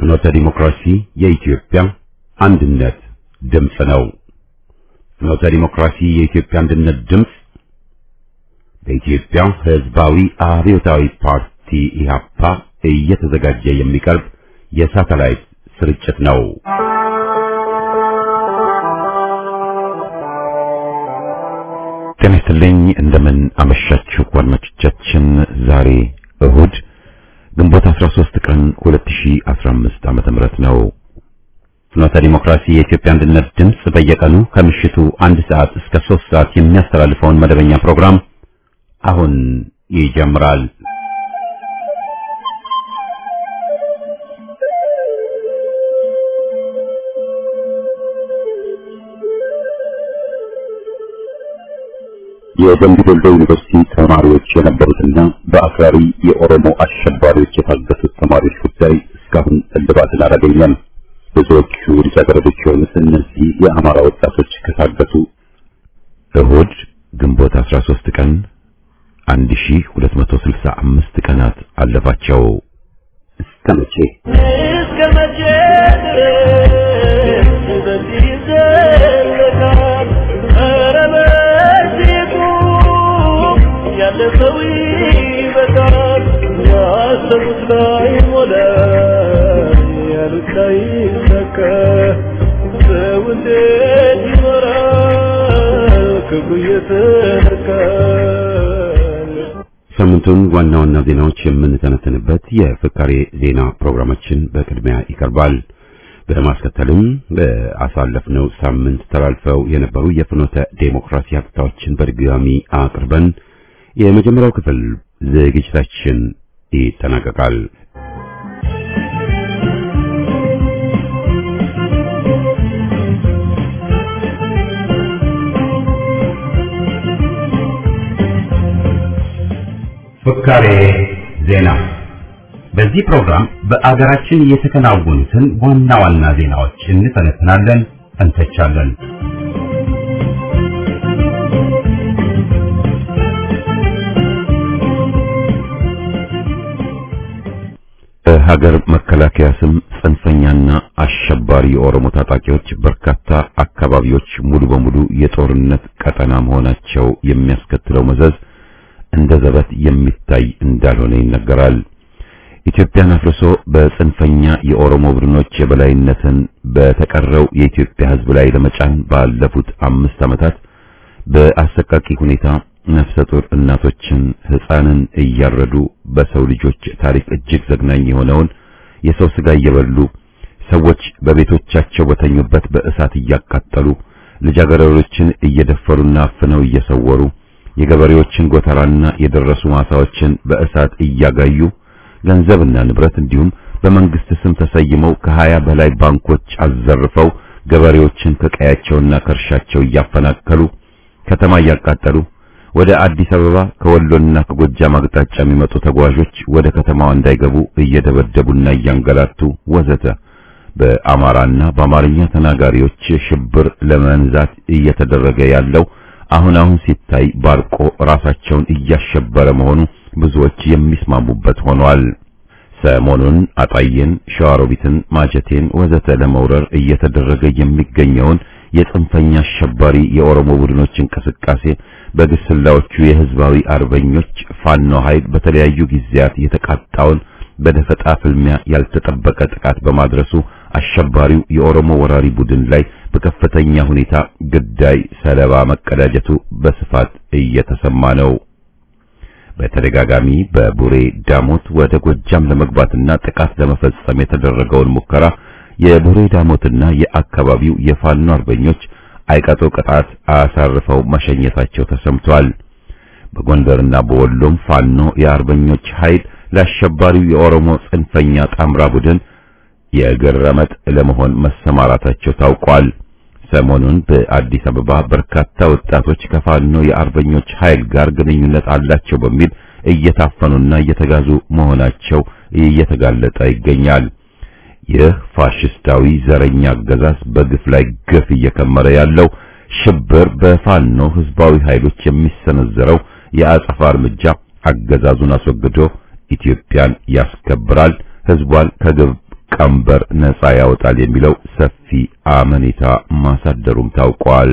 ፍኖተ ዲሞክራሲ የኢትዮጵያ አንድነት ድምፅ ነው። ፍኖተ ዲሞክራሲ የኢትዮጵያ አንድነት ድምፅ በኢትዮጵያ ሕዝባዊ አብዮታዊ ፓርቲ ኢህአፓ እየተዘጋጀ የሚቀርብ የሳተላይት ስርጭት ነው። ጤና ይስጥልኝ። እንደምን አመሻችሁ አድማጮቻችን። ዛሬ እሁድ ግንቦት 13 ቀን 2015 ዓመተ ምህረት ነው። ፍኖተ ዲሞክራሲ የኢትዮጵያ አንድነት ድምፅ በየቀኑ ከምሽቱ አንድ ሰዓት እስከ 3 ሰዓት የሚያስተላልፈውን መደበኛ ፕሮግራም አሁን ይጀምራል። የደምቢ ዶሎ ዩኒቨርሲቲ ተማሪዎች የነበሩትና በአክራሪ የኦሮሞ አሸባሪዎች የታገቱት ተማሪዎች ጉዳይ እስካሁን እልባትን አላገኘም። ብዙዎቹ ልጃገረዶች የሆኑት እነዚህ የአማራ ወጣቶች ከታገቱ እሁድ ግንቦት 13 ቀን 1265 ቀናት አለፋቸው። እስከ መቼ እስከ መቼ ድረስ በዚህ ይዘለቃል? ኧረ በዚሁ ያለፈው ይበቃል። ያሰቡት ላይ ሞላ፣ ያሉት ላይ ይሳካ። ሰው እንዴት ይኖራል ክብሩ እየተነካል? ሳምንቱን ዋና ዋና ዜናዎች የምንተነትንበት የፍካሬ ዜና ፕሮግራማችን በቅድሚያ ይቀርባል። በማስከተልም በአሳለፍነው ሳምንት ተላልፈው የነበሩ የፍኖተ ዴሞክራሲ ሀብታዎችን በድጋሚ አቅርበን የመጀመሪያው ክፍል ዝግጅታችን ይጠናቀቃል። ፍካሬ ዜና። በዚህ ፕሮግራም በአገራችን የተከናወኑትን ዋና ዋና ዜናዎች እንተነትናለን፣ እንተቻለን። በሀገር መከላከያ ስም ጽንፈኛና አሸባሪ የኦሮሞ ታጣቂዎች በርካታ አካባቢዎች ሙሉ በሙሉ የጦርነት ቀጠና መሆናቸው የሚያስከትለው መዘዝ እንደ ዘበት የሚታይ እንዳልሆነ ይነገራል። ኢትዮጵያን አፍርሶ በጽንፈኛ የኦሮሞ ቡድኖች የበላይነትን በተቀረው የኢትዮጵያ ሕዝብ ላይ ለመጫን ባለፉት አምስት ዓመታት በአሰቃቂ ሁኔታ ነፍሰ ጡር እናቶችን፣ ሕፃንን እያረዱ በሰው ልጆች ታሪክ እጅግ ዘግናኝ የሆነውን የሰው ስጋ እየበሉ ሰዎች በቤቶቻቸው በተኙበት በእሳት እያቃጠሉ ልጃገረዶችን እየደፈሩና አፍነው እየሰወሩ የገበሬዎችን ጎተራና የደረሱ ማሳዎችን በእሳት እያጋዩ ገንዘብና ንብረት እንዲሁም በመንግስት ስም ተሰይመው ከሀያ በላይ ባንኮች አዘርፈው ገበሬዎችን ከቀያቸውና ከእርሻቸው እያፈናቀሉ ከተማ እያቃጠሉ ወደ አዲስ አበባ ከወሎና ከጎጃም አቅጣጫ የሚመጡ ተጓዦች ወደ ከተማዋ እንዳይገቡ እየደበደቡና እያንገላቱ ወዘተ በአማራና በአማርኛ ተናጋሪዎች ሽብር ለመንዛት እየተደረገ ያለው አሁን አሁን ሲታይ ባርቆ ራሳቸውን እያሸበረ መሆኑ ብዙዎች የሚስማሙበት ሆኗል። ሰሞኑን አጣዬን፣ ሸዋሮቢትን፣ ማጀቴን ወዘተ ለመውረር እየተደረገ የሚገኘውን የጽንፈኛ አሸባሪ የኦሮሞ ቡድኖች እንቅስቃሴ በግስላዎቹ የህዝባዊ አርበኞች ፋኖ ኃይል በተለያዩ ጊዜያት የተቃጣውን በደፈጣ ፍልሚያ ያልተጠበቀ ጥቃት በማድረሱ አሸባሪው የኦሮሞ ወራሪ ቡድን ላይ በከፍተኛ ሁኔታ ግዳይ ሰለባ መቀዳጀቱ በስፋት እየተሰማ ነው። በተደጋጋሚ በቡሬ ዳሞት ወደ ጎጃም ለመግባትና ጥቃት ለመፈጸም የተደረገውን ሙከራ የቡሬ ዳሞትና የአካባቢው የፋኖ አርበኞች አይቀጦ ቅጣት አሳርፈው መሸኘታቸው ተሰምቷል። በጎንደርና በወሎም ፋኖ የአርበኞች ኃይል ለአሸባሪው የኦሮሞ ጽንፈኛ ጣምራ ቡድን የእግር ረመጥ ለመሆን መሰማራታቸው ታውቋል። ሰሞኑን በአዲስ አበባ በርካታ ወጣቶች ከፋኖ የአርበኞች ኃይል ጋር ግንኙነት አላቸው በሚል እየታፈኑና እየተጋዙ መሆናቸው እየተጋለጠ ይገኛል። ይህ ፋሽስታዊ ዘረኛ አገዛዝ በግፍ ላይ ግፍ እየከመረ ያለው ሽብር በፋኖ ህዝባዊ ኃይሎች የሚሰነዘረው የአጸፋ እርምጃ አገዛዙን አስወግዶ ኢትዮጵያን ያስከብራል፣ ህዝቧን ከግብ ቀንበር ነፃ ያወጣል የሚለው ሰፊ አመኔታ ማሳደሩም ታውቋል።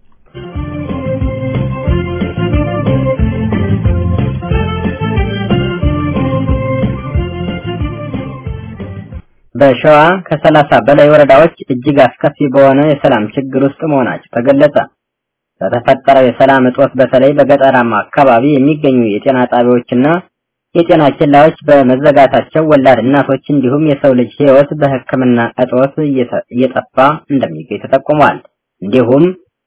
በሸዋ ከሰላሳ በላይ ወረዳዎች እጅግ አስከፊ በሆነ የሰላም ችግር ውስጥ መሆናቸው ተገለጸ። በተፈጠረው የሰላም እጦት በተለይ በገጠራማ አካባቢ የሚገኙ የጤና ጣቢያዎችና የጤና ኬላዎች በመዘጋታቸው ወላድ እናቶች እንዲሁም የሰው ልጅ ሕይወት በሕክምና እጦት እየጠፋ እንደሚገኝ ተጠቁሟል። እንዲሁም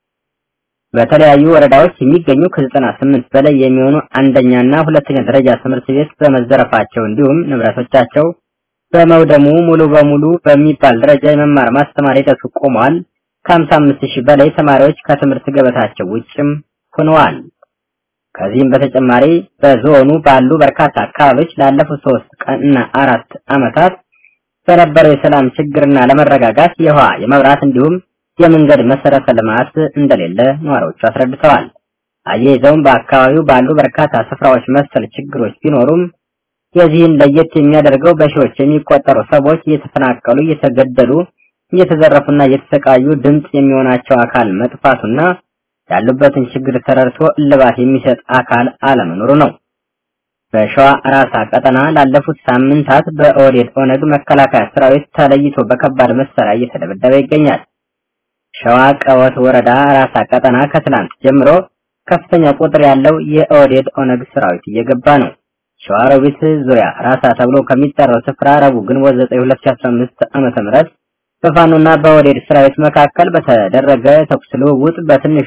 በተለያዩ ወረዳዎች የሚገኙ ከዘጠና ስምንት በላይ የሚሆኑ አንደኛና ሁለተኛ ደረጃ ትምህርት ቤት በመዘረፋቸው እንዲሁም ንብረቶቻቸው በመውደሙ ሙሉ በሙሉ በሚባል ደረጃ የመማር ማስተማር ሂደቱ ቆሟል። ከሀምሳ አምስት ሺህ በላይ ተማሪዎች ከትምህርት ገበታቸው ውጭም ሆነዋል። ከዚህም በተጨማሪ በዞኑ ባሉ በርካታ አካባቢዎች ላለፉት ሶስት ቀንና አራት ዓመታት በነበረው የሰላም ችግርና ለመረጋጋት የውሃ የመብራት እንዲሁም የመንገድ መሰረተ ልማት እንደሌለ ነዋሪዎቹ አስረድተዋል። አያይዘውም በአካባቢው ባሉ በርካታ ስፍራዎች መሰል ችግሮች ቢኖሩም የዚህን ለየት የሚያደርገው በሺዎች የሚቆጠሩ ሰዎች እየተፈናቀሉ፣ እየተገደሉ፣ እየተዘረፉና እየተሰቃዩ ድምፅ የሚሆናቸው አካል መጥፋቱና ያሉበትን ችግር ተረድቶ እልባት የሚሰጥ አካል አለመኖሩ ነው። በሸዋ ራሳ ቀጠና ላለፉት ሳምንታት በኦህዴድ ኦነግ መከላከያ ሰራዊት ተለይቶ በከባድ መሳሪያ እየተደበደበ ይገኛል። ሸዋ ቀወት ወረዳ ራሳ ቀጠና ከትላንት ጀምሮ ከፍተኛ ቁጥር ያለው የኦህዴድ ኦነግ ሰራዊት እየገባ ነው። ሸዋሮቢት ዙሪያ ራሳ ተብሎ ከሚጠራው ስፍራ ረቡዕ ግንቦት 9 2015 ዓመተ ምህረት በፋኖና በኦህዴድ ሰራዊት መካከል በተደረገ ተኩስ ልውውጥ በትንሹ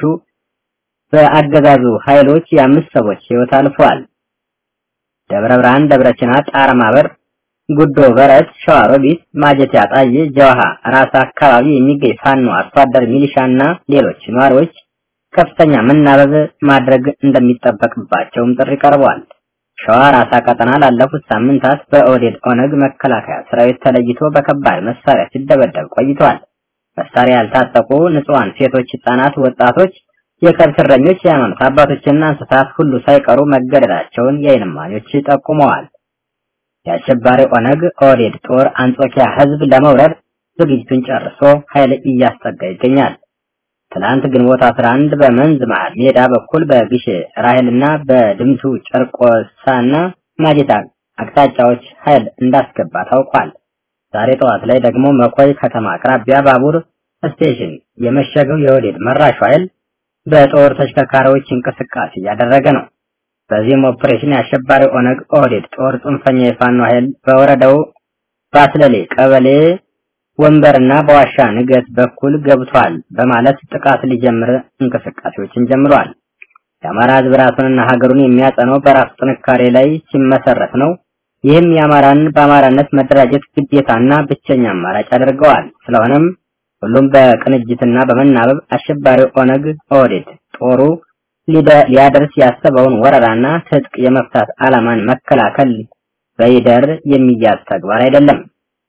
በአገዛዙ ኃይሎች የአምስት ሰዎች ሕይወት አልፏል። ደብረ ብርሃን፣ ደብረ ችና፣ ጣራ ማበር፣ ጉዶ በረት፣ ሸዋሮቢት፣ ማጀቴ አጣዬ፣ ጀዋሃ ራሳ አካባቢ የሚገኝ ፋኖ አርሶ አደር ሚሊሻና ሌሎች ነዋሪዎች ከፍተኛ መናበብ ማድረግ እንደሚጠበቅባቸውም ጥሪ ቀርቧል። ሸዋ ራሳ ቀጠና ላለፉት ሳምንታት በኦህዴድ ኦነግ መከላከያ ሰራዊት ተለይቶ በከባድ መሳሪያ ሲደበደብ ቆይቷል። መሳሪያ ያልታጠቁ ንጹሃን ሴቶች፣ ህጻናት፣ ወጣቶች፣ የከብት እረኞች፣ የሃይማኖት አባቶችና እንስሳት ሁሉ ሳይቀሩ መገደላቸውን የዓይን እማኞች ጠቁመዋል። የአሸባሪ ኦነግ ኦህዴድ ጦር አንጾኪያ ህዝብ ለመውረድ ዝግጅቱን ጨርሶ ኃይል እያስጠጋ ይገኛል። ትላንት ግንቦት 11 በመንዝ መሃል ሜዳ በኩል በግሼ ራሄልና በድምቱ ጨርቆሳና ማጀታ አቅጣጫዎች ኃይል እንዳስገባ ታውቋል። ዛሬ ጠዋት ላይ ደግሞ መኮይ ከተማ አቅራቢያ ባቡር ስቴሽን የመሸገው የኦህዴድ መራሹ ኃይል በጦር ተሽከርካሪዎች እንቅስቃሴ እያደረገ ነው። በዚህም ኦፕሬሽን የአሸባሪ ኦነግ ኦህዴድ ጦር ጽንፈኛ የፋኖ ኃይል በወረዳው ባስለሌ ቀበሌ ወንበርና በዋሻ ንገት በኩል ገብቷል በማለት ጥቃት ሊጀምር እንቅስቃሴዎችን ጀምሯል። የአማራ ህዝብ ራሱንና ሀገሩን የሚያጸነው በራሱ ጥንካሬ ላይ ሲመሰረት ነው። ይህም የአማራን በአማራነት መደራጀት ግዴታና ብቸኛ አማራጭ አድርገዋል። ስለሆነም ሁሉም በቅንጅትና በመናበብ አሸባሪ ኦነግ ኦህዴድ ጦሩ ሊያደርስ ያሰበውን ወረራና ትጥቅ የመፍታት ዓላማን መከላከል በይደር የሚያዝ ተግባር አይደለም።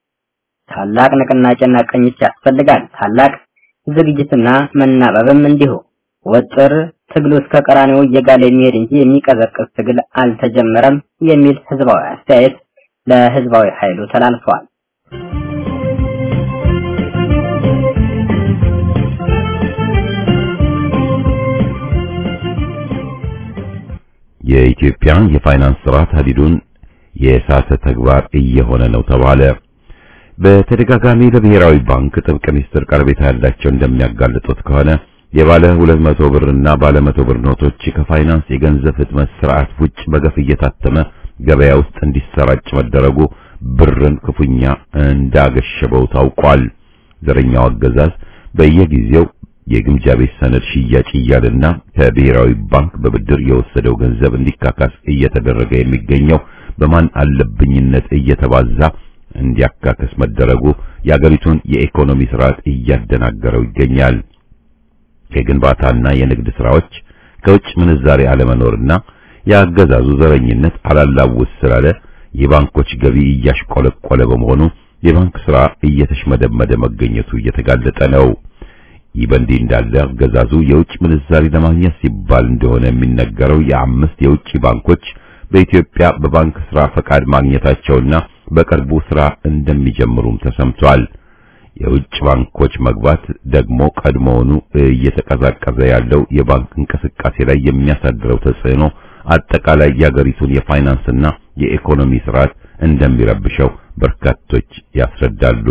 ታላቅ ንቅናቄና ቅኝት ያስፈልጋል። ታላቅ ዝግጅትና መናበብም እንዲሁ። ወጥር ትግሉ እስከ ቀራኔው እየጋለ የሚሄድ እንጂ የሚቀዘቅዝ ትግል አልተጀመረም የሚል ህዝባዊ አስተያየት ለህዝባዊ ኃይሉ ተላልፈዋል። የኢትዮጵያ የፋይናንስ ስርዓት ሀዲዱን የሳተ ተግባር እየሆነ ነው ተባለ። በተደጋጋሚ ለብሔራዊ ባንክ ጥብቅ ሚስጥር ቀረቤታ ያላቸው እንደሚያጋልጡት ከሆነ የባለ 200 ብር እና ባለ 100 ብር ኖቶች ከፋይናንስ የገንዘብ ህትመት ስርዓት ውጭ በገፍ እየታተመ ገበያ ውስጥ እንዲሰራጭ መደረጉ ብርን ክፉኛ እንዳገሸበው ታውቋል። ዘረኛው አገዛዝ በየጊዜው የግምጃ ቤት ሰነድ ሽያጭ እያለና ከብሔራዊ ባንክ በብድር የወሰደው ገንዘብ እንዲካካስ እየተደረገ የሚገኘው በማን አለብኝነት እየተባዛ እንዲያካከስ መደረጉ የአገሪቱን የኢኮኖሚ ስርዓት እያደናገረው ይገኛል። የግንባታና የንግድ ስራዎች ከውጭ ምንዛሬ አለመኖርና የአገዛዙ ዘረኝነት አላላውስ ስላለ የባንኮች ገቢ እያሽቆለቆለ በመሆኑ የባንክ ስራ እየተሽመደመደ መገኘቱ እየተጋለጠ ነው። ይህ በእንዲህ እንዳለ አገዛዙ የውጭ ምንዛሪ ለማግኘት ሲባል እንደሆነ የሚነገረው የአምስት የውጭ ባንኮች በኢትዮጵያ በባንክ ስራ ፈቃድ ማግኘታቸውና በቅርቡ ስራ እንደሚጀምሩም ተሰምቷል። የውጭ ባንኮች መግባት ደግሞ ቀድሞውኑ እየተቀዛቀዘ ያለው የባንክ እንቅስቃሴ ላይ የሚያሳድረው ተጽዕኖ አጠቃላይ የአገሪቱን የፋይናንስና የኢኮኖሚ ስርዓት እንደሚረብሸው በርካቶች ያስረዳሉ።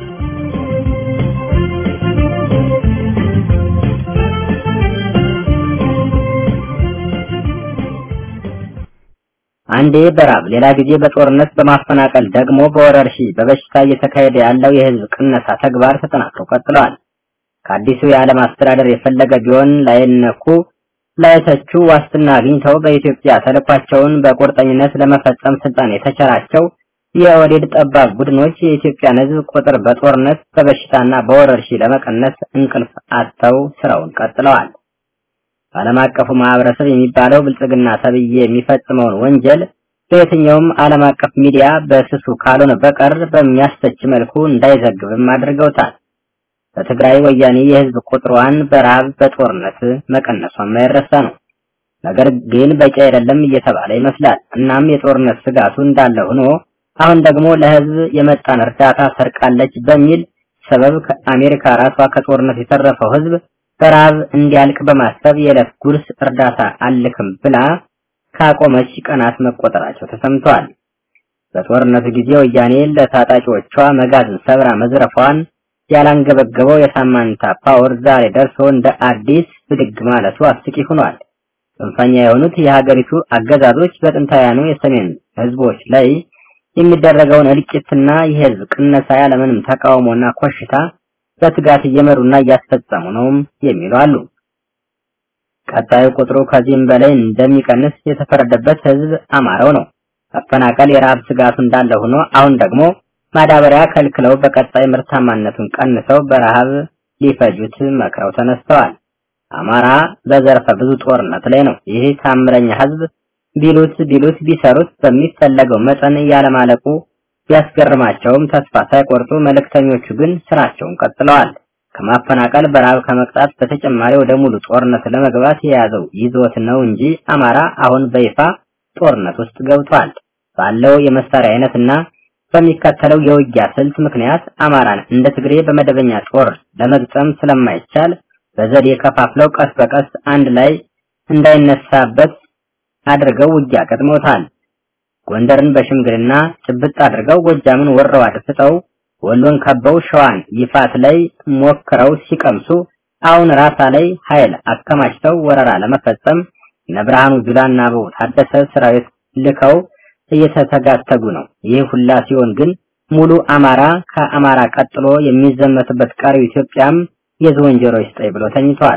አንዴ በራብ ሌላ ጊዜ በጦርነት በማፈናቀል ደግሞ በወረርሽኝ በበሽታ እየተካሄደ ያለው የህዝብ ቅነሳ ተግባር ተጠናክሮ ቀጥለዋል። ከአዲሱ የዓለም አስተዳደር የፈለገ ቢሆን ላይነኩ ላይተቹ ዋስትና አግኝተው በኢትዮጵያ ተልኳቸውን በቁርጠኝነት ለመፈጸም ስልጣን የተቸራቸው የኦህዴድ ጠባብ ቡድኖች የኢትዮጵያን ህዝብ ቁጥር በጦርነት በበሽታና በወረርሽኝ ለመቀነስ እንቅልፍ አጥተው ስራውን ቀጥለዋል። ዓለም አቀፉ ማህበረሰብ የሚባለው ብልጽግና ተብዬ የሚፈጽመውን ወንጀል በየትኛውም ዓለም አቀፍ ሚዲያ በስሱ ካልሆነ በቀር በሚያስተች መልኩ እንዳይዘግብም አድርገውታል። በትግራይ ወያኔ የህዝብ ቁጥሯን በረሃብ በጦርነት መቀነሷ የማይረሳ ነው። ነገር ግን በቂ አይደለም እየተባለ ይመስላል። እናም የጦርነት ስጋቱ እንዳለ ሆኖ አሁን ደግሞ ለህዝብ የመጣን እርዳታ ሰርቃለች በሚል ሰበብ ከአሜሪካ ራሷ ከጦርነት የተረፈው ህዝብ በረሃብ እንዲያልቅ በማሰብ የዕለት ጉርስ እርዳታ አልክም ብላ ካቆመች ቀናት መቆጠራቸው ተሰምቷል። በጦርነቱ ጊዜ ወያኔ ለታጣቂዎቿ መጋዘን ሰብራ መዝረፏን ያላንገበገበው የሳማንታ ፓወር ዛሬ ደርሶ እንደ አዲስ ብድግ ማለቱ አስቂ ሆኗል። ጽንፈኛ የሆኑት የሀገሪቱ አገዛዞች በጥንታውያኑ የሰሜን ህዝቦች ላይ የሚደረገውን እልቂትና የህዝብ ቅነሳ ያለምንም ተቃውሞና ኮሽታ በትጋት እየመሩና እያስፈጸሙ ነውም የሚሉ አሉ። ቀጣዩ ቁጥሩ ከዚህም በላይ እንደሚቀንስ የተፈረደበት ህዝብ አማራው ነው። መፈናቀል የረሃብ ስጋቱ እንዳለ ሆኖ አሁን ደግሞ ማዳበሪያ ከልክለው በቀጣይ ምርታማነቱን ቀንሰው በረሃብ ሊፈጁት መክረው ተነስተዋል። አማራ በዘርፈ ብዙ ጦርነት ላይ ነው። ይህ ታምረኛ ህዝብ ቢሉት ቢሉት ቢሰሩት በሚፈለገው መጠን ያለማለቁ ቢያስገርማቸውም ተስፋ ሳይቆርጡ መልእክተኞቹ ግን ስራቸውን ቀጥለዋል። ከማፈናቀል በረሃብ ከመቅጣት በተጨማሪ ወደ ሙሉ ጦርነት ለመግባት የያዘው ይዞት ነው እንጂ አማራ አሁን በይፋ ጦርነት ውስጥ ገብቷል። ባለው የመሳሪያ አይነትና በሚከተለው የውጊያ ስልት ምክንያት አማራን እንደ ትግሬ በመደበኛ ጦር ለመግጠም ስለማይቻል በዘዴ ከፋፍለው ቀስ በቀስ አንድ ላይ እንዳይነሳበት አድርገው ውጊያ ገጥሞታል። ጎንደርን በሽምግልና ጭብጥ አድርገው ጎጃምን ወረው አድፍጠው ወሎን ከበው ሸዋን ይፋት ላይ ሞክረው ሲቀምሱ አሁን ራሳ ላይ ኃይል አከማችተው ወረራ ለመፈጸም እነ ብርሃኑ ጁላና አበባው ታደሰ ሰራዊት ልከው እየተተጋተጉ ነው። ይህ ሁላ ሲሆን ግን ሙሉ አማራ ከአማራ ቀጥሎ የሚዘመትበት ቀሪው ኢትዮጵያም የዝወንጀሮ ይስጠኝ ብሎ ተኝቷል።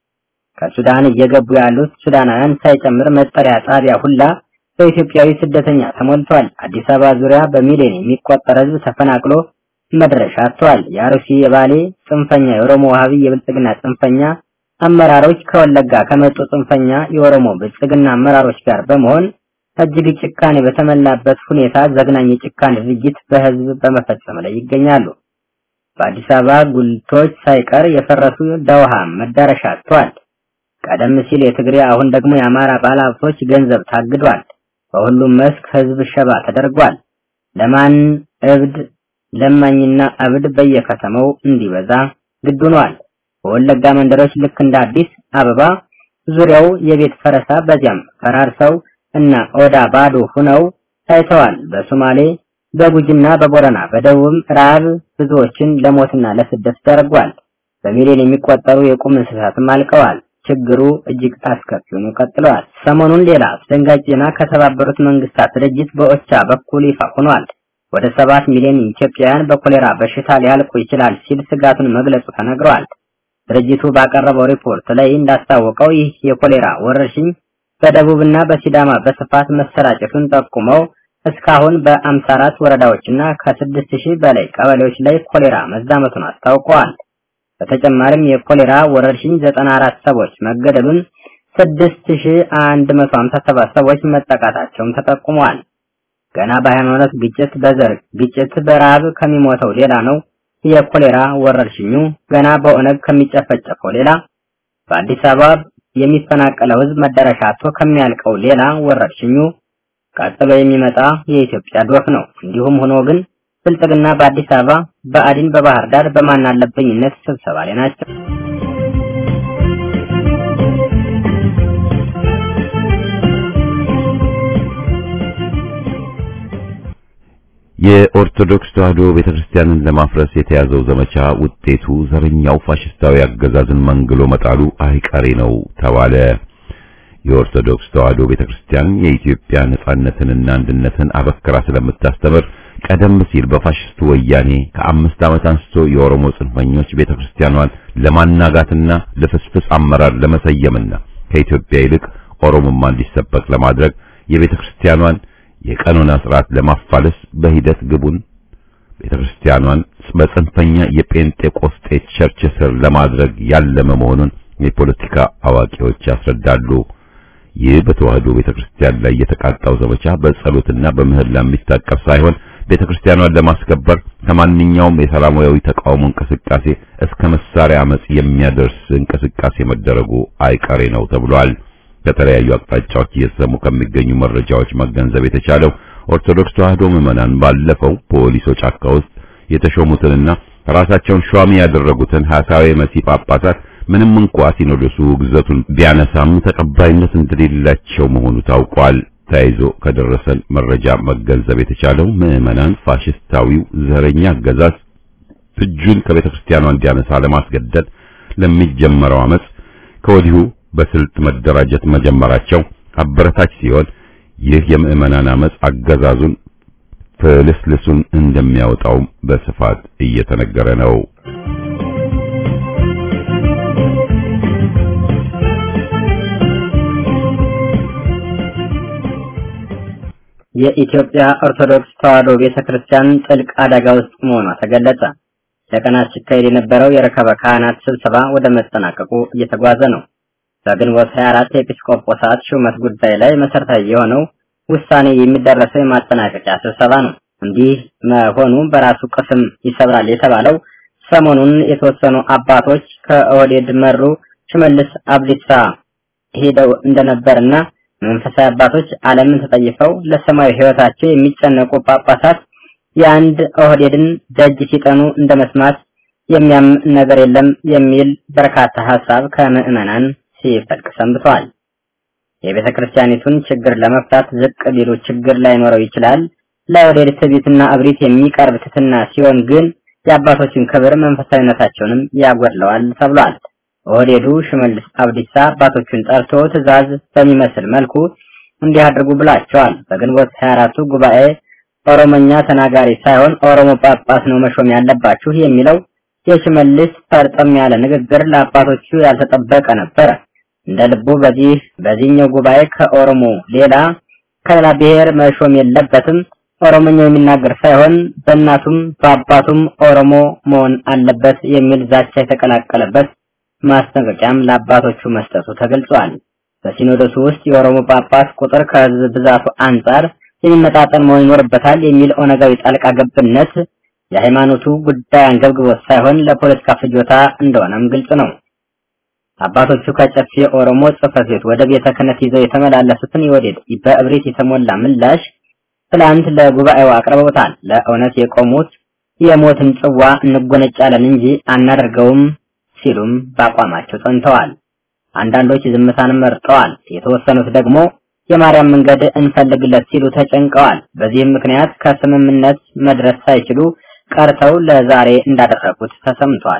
ከሱዳን እየገቡ ያሉት ሱዳናውያን ሳይጨምር መጠሪያ ጣቢያ ሁላ በኢትዮጵያዊ ስደተኛ ተሞልቷል። አዲስ አበባ ዙሪያ በሚሊዮን የሚቆጠር ሕዝብ ተፈናቅሎ መድረሻ አጥቷል። የአርሲ፣ የባሌ ጽንፈኛ የኦሮሞ ዋሃቢ የብልጽግና ጽንፈኛ አመራሮች ከወለጋ ከመጡ ጽንፈኛ የኦሮሞ ብልጽግና አመራሮች ጋር በመሆን እጅግ ጭካኔ በተሞላበት ሁኔታ ዘግናኝ የጭካኔ ድርጊት በህዝብ በመፈጸም ላይ ይገኛሉ። በአዲስ አበባ ጉልቶች ሳይቀር የፈረሱ ደውሃ መዳረሻ አጥቷል። ቀደም ሲል የትግሬ አሁን ደግሞ የአማራ ባለሀብቶች ገንዘብ ታግዷል። በሁሉም መስክ ህዝብ ሸባ ተደርጓል። ለማን እብድ ለማኝና እብድ በየከተማው እንዲበዛ ግድ ሆኗል። በወለጋ መንደሮች ልክ እንደ አዲስ አበባ ዙሪያው የቤት ፈረሳ በዚያም ፈራርሰው እና ኦዳ ባዶ ሆነው ታይተዋል። በሶማሌ በጉጂና በቦረና በደቡብም ረሃብ ብዙዎችን ለሞትና ለስደት ዳርጓል። በሚሊዮን የሚቆጠሩ የቁም እንስሳትም አልቀዋል። ችግሩ እጅግ አስከፊ ሆኖ ቀጥለዋል። ሰሞኑን ሌላ አስደንጋጭ ዜና ከተባበሩት መንግስታት ድርጅት በኦቻ በኩል ይፋ ሆኗል። ወደ ሰባት ሚሊዮን ኢትዮጵያውያን በኮሌራ በሽታ ሊያልቁ ይችላል ሲል ስጋቱን መግለጹ ተነግሯል። ድርጅቱ ባቀረበው ሪፖርት ላይ እንዳስታወቀው ይህ የኮሌራ ወረርሽኝ በደቡብና በሲዳማ በስፋት መሰራጨቱን ጠቁመው እስካሁን በ54 ወረዳዎችና ከ6000 በላይ ቀበሌዎች ላይ ኮሌራ መዛመቱን አስታውቀዋል። በተጨማሪም የኮሌራ ወረርሽኝ 94 ሰዎች መገደሉን 6157 ሰዎች መጠቃታቸውም ተጠቁመዋል። ገና በሃይማኖት ግጭት፣ በዘር ግጭት፣ በረሃብ ከሚሞተው ሌላ ነው የኮሌራ ወረርሽኙ ገና በኦነግ ከሚጨፈጨፈው ሌላ በአዲስ አበባ የሚፈናቀለው ህዝብ መዳረሻ አጥቶ ከሚያልቀው ሌላ ወረርሽኙ ቀጥሎ የሚመጣ የኢትዮጵያ ዶፍ ነው። እንዲሁም ሆኖ ግን ብልጽግና በአዲስ አበባ፣ በአዲን በባህር ዳር በማን አለብኝነት ስብሰባ ላይ ናቸው። የኦርቶዶክስ ተዋሕዶ ቤተክርስቲያንን ለማፍረስ የተያዘው ዘመቻ ውጤቱ ዘረኛው ፋሽስታዊ አገዛዝን መንግሎ መጣሉ አይቀሬ ነው ተባለ። የኦርቶዶክስ ተዋሕዶ ቤተክርስቲያን የኢትዮጵያ ነጻነትንና አንድነትን አበክራ ስለምታስተምር ቀደም ሲል በፋሽስቱ ወያኔ ከአምስት ዓመት አንስቶ የኦሮሞ ጽንፈኞች ቤተክርስቲያኗን ለማናጋትና ለፍስፍስ አመራር ለመሰየምና ከኢትዮጵያ ይልቅ ኦሮሞማ እንዲሰበክ ለማድረግ የቤተክርስቲያኗን የቀኖና ስርዓት ለማፋለስ በሂደት ግቡን ቤተክርስቲያኗን በጽንፈኛ የጴንጤቆስጤ ቸርች ስር ለማድረግ ያለመ መሆኑን የፖለቲካ አዋቂዎች ያስረዳሉ። ይህ በተዋህዶ ቤተክርስቲያን ላይ የተቃጣው ዘመቻ በጸሎትና በምህላ የሚታቀፍ ሳይሆን ቤተክርስቲያኗን ለማስከበር ከማንኛውም የሰላማዊ ተቃውሞ እንቅስቃሴ እስከ መሳሪያ አመጽ የሚያደርስ እንቅስቃሴ መደረጉ አይቀሬ ነው ተብሏል። ከተለያዩ አቅጣጫዎች እየተሰሙ ከሚገኙ መረጃዎች መገንዘብ የተቻለው ኦርቶዶክስ ተዋህዶ ምዕመናን ባለፈው ፖሊሶ ጫካ ውስጥ የተሾሙትንና ራሳቸውን ሿሚ ያደረጉትን ሐሳዊ መሲህ ጳጳሳት ምንም እንኳ ሲኖዶሱ ግዘቱን ቢያነሳም ተቀባይነት እንደሌላቸው መሆኑ ታውቋል። ተያይዞ ከደረሰን መረጃ መገንዘብ የተቻለው ምዕመናን ፋሽስታዊው ዘረኛ አገዛዝ እጁን ከቤተ ክርስቲያኗ እንዲያነሳ ለማስገደድ ለሚጀመረው አመጽ ከወዲሁ በስልት መደራጀት መጀመራቸው አበረታች ሲሆን ይህ የምዕመናን አመጽ አገዛዙን ፍልስልሱን እንደሚያወጣው በስፋት እየተነገረ ነው። የኢትዮጵያ ኦርቶዶክስ ተዋሕዶ ቤተክርስቲያን ጥልቅ አደጋ ውስጥ መሆኗ ተገለጸ። ለቀናት ሲካሄድ የነበረው የረከበ ካህናት ስብሰባ ወደ መጠናቀቁ እየተጓዘ ነው። በግንቦት 24 የኤጲስቆጶሳት ሹመት ጉዳይ ላይ መሰረታዊ የሆነው ውሳኔ የሚደረሰው የማጠናቀቂያ ስብሰባ ነው። እንዲህ መሆኑ በራሱ ቅስም ይሰብራል የተባለው ሰሞኑን የተወሰኑ አባቶች ከኦህዴድ መሩ ሽመልስ አብዲሳ ሄደው እንደነበርና መንፈሳዊ አባቶች ዓለምን ተጠይፈው ለሰማያዊ ሕይወታቸው የሚጨነቁ ጳጳሳት የአንድ ኦህዴድን ደጅ ሲጠኑ እንደ መስማት የሚያም ነገር የለም የሚል በርካታ ሀሳብ ከምዕመናን ሲፈልቅ ሰንብተዋል። የቤተ ክርስቲያኒቱን ችግር ለመፍታት ዝቅ ቢሉ ችግር ላይኖረው ይችላል። ለኦህዴድ ትዕቢትና እብሪት የሚቀርብ ትትና ሲሆን ግን የአባቶችን ክብር መንፈሳዊነታቸውንም ያጎድለዋል ተብሏል። ኦህዴዱ ሽመልስ አብዲሳ አባቶቹን ጠርቶ ትዕዛዝ በሚመስል መልኩ እንዲያደርጉ ብላቸዋል። በግንቦት 24ቱ ጉባኤ ኦሮሞኛ ተናጋሪ ሳይሆን ኦሮሞ ጳጳስ ነው መሾም ያለባችሁ የሚለው የሽመልስ ፈርጠም ያለ ንግግር ለአባቶቹ ያልተጠበቀ ነበረ። እንደ ልቡ በዚህ በዚህኛው ጉባኤ ከኦሮሞ ሌላ ከሌላ ብሔር መሾም የለበትም፣ ኦሮሞኛ የሚናገር ሳይሆን በእናቱም በአባቱም ኦሮሞ መሆን አለበት የሚል ዛቻ የተቀላቀለበት ማስጠንቀቂያም ለአባቶቹ መስጠቱ ተገልጿል። በሲኖዶሱ ውስጥ የኦሮሞ ጳጳስ ቁጥር ከህዝብ ብዛቱ አንጻር የሚመጣጠን መሆን ይኖርበታል የሚል ኦነጋዊ ጣልቃ ገብነት የሃይማኖቱ ጉዳይ አንገብግቦት ሳይሆን ለፖለቲካ ፍጆታ እንደሆነም ግልጽ ነው። አባቶቹ ከጨፌ ኦሮሞ ጽሕፈት ቤት ወደ ቤተ ክህነት ይዘው የተመላለሱትን የወዴድ በእብሪት የተሞላ ምላሽ ትላንት ለጉባኤው አቅርበውታል። ለእውነት የቆሙት የሞትን ጽዋ እንጎነጫለን እንጂ አናደርገውም ሲሉም በአቋማቸው ጸንተዋል። አንዳንዶች ዝምታን መርጠዋል። የተወሰኑት ደግሞ የማርያም መንገድ እንፈልግለት ሲሉ ተጨንቀዋል። በዚህም ምክንያት ከስምምነት መድረስ ሳይችሉ ቀርተው ለዛሬ እንዳደረጉት ተሰምቷል።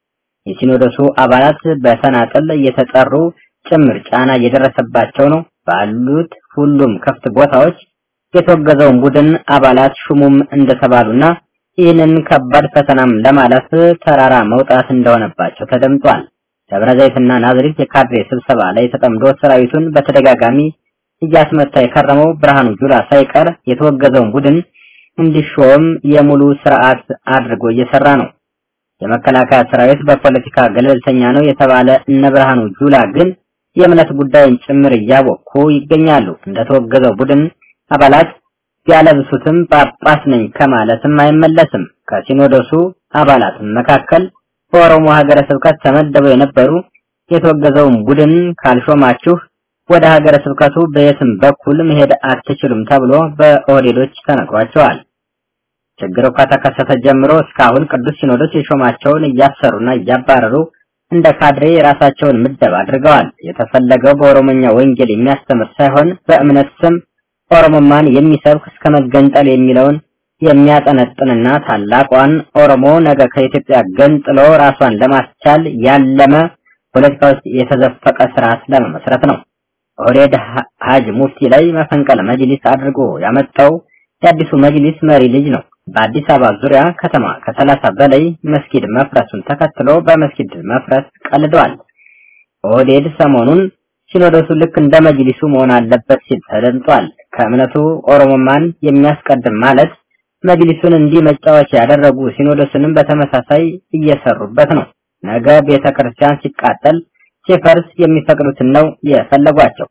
የሲኖዶሱ አባላት በተናጠል እየተጠሩ ጭምር ጫና እየደረሰባቸው ነው። ባሉት ሁሉም ክፍት ቦታዎች የተወገዘውን ቡድን አባላት ሹሙም እንደተባሉና ይህንን ከባድ ፈተናም ለማለፍ ተራራ መውጣት እንደሆነባቸው ተደምጧል። ደብረ ዘይትና ናዝሬት የካድሬ ስብሰባ ላይ ተጠምዶ ሰራዊቱን በተደጋጋሚ እያስመታ የከረመው ብርሃኑ ጁላ ሳይቀር የተወገዘውን ቡድን እንዲሾም የሙሉ ስርዓት አድርጎ እየሰራ ነው። የመከላከያ ሰራዊት በፖለቲካ ገለልተኛ ነው የተባለ እነ ብርሃኑ ጁላ ግን የእምነት ጉዳይን ጭምር እያወኩ ይገኛሉ። እንደተወገዘው ቡድን አባላት ቢያለብሱትም ጳጳስ ነኝ ከማለትም አይመለስም። ከሲኖዶሱ አባላት መካከል በኦሮሞ ሀገረ ስብከት ተመደበው የነበሩ የተወገዘውን ቡድን ካልሾማችሁ ወደ ሀገረ ስብከቱ በየትም በኩል መሄድ አትችሉም ተብሎ በኦህዴዶች ተነግሯቸዋል። ችግሩ ከተከሰተ ጀምሮ እስካሁን ቅዱስ ሲኖዶስ የሾማቸውን እያሰሩና እያባረሩ እንደ ካድሬ የራሳቸውን ምደብ አድርገዋል። የተፈለገው በኦሮሞኛ ወንጌል የሚያስተምር ሳይሆን በእምነት ስም ኦሮሞማን የሚሰብክ እስከ መገንጠል የሚለውን የሚያጠነጥንና ታላቋን ኦሮሞ ነገ ከኢትዮጵያ ገንጥሎ ራሷን ለማስቻል ያለመ ፖለቲካ ውስጥ የተዘፈቀ ስርዓት ለመመስረት ነው። ኦህዴድ ሀጅ ሙፍቲ ላይ መፈንቀለ መጅሊስ አድርጎ ያመጣው የአዲሱ መጅሊስ መሪ ልጅ ነው። በአዲስ አበባ ዙሪያ ከተማ ከሰላሳ በላይ መስጊድ መፍረሱን ተከትሎ በመስጊድ መፍረስ ቀልደዋል። ኦህዴድ ሰሞኑን ሲኖዶሱ ልክ እንደ መጅሊሱ መሆን አለበት ሲል ተደምጧል። ከእምነቱ ኦሮሞማን የሚያስቀድም ማለት መጅሊሱን እንዲህ መጫወቻ ያደረጉ ሲኖዶስንም በተመሳሳይ እየሰሩበት ነው። ነገ ቤተ ክርስቲያን ሲቃጠል ሲፈርስ የሚፈቅዱትን ነው የፈለጓቸው።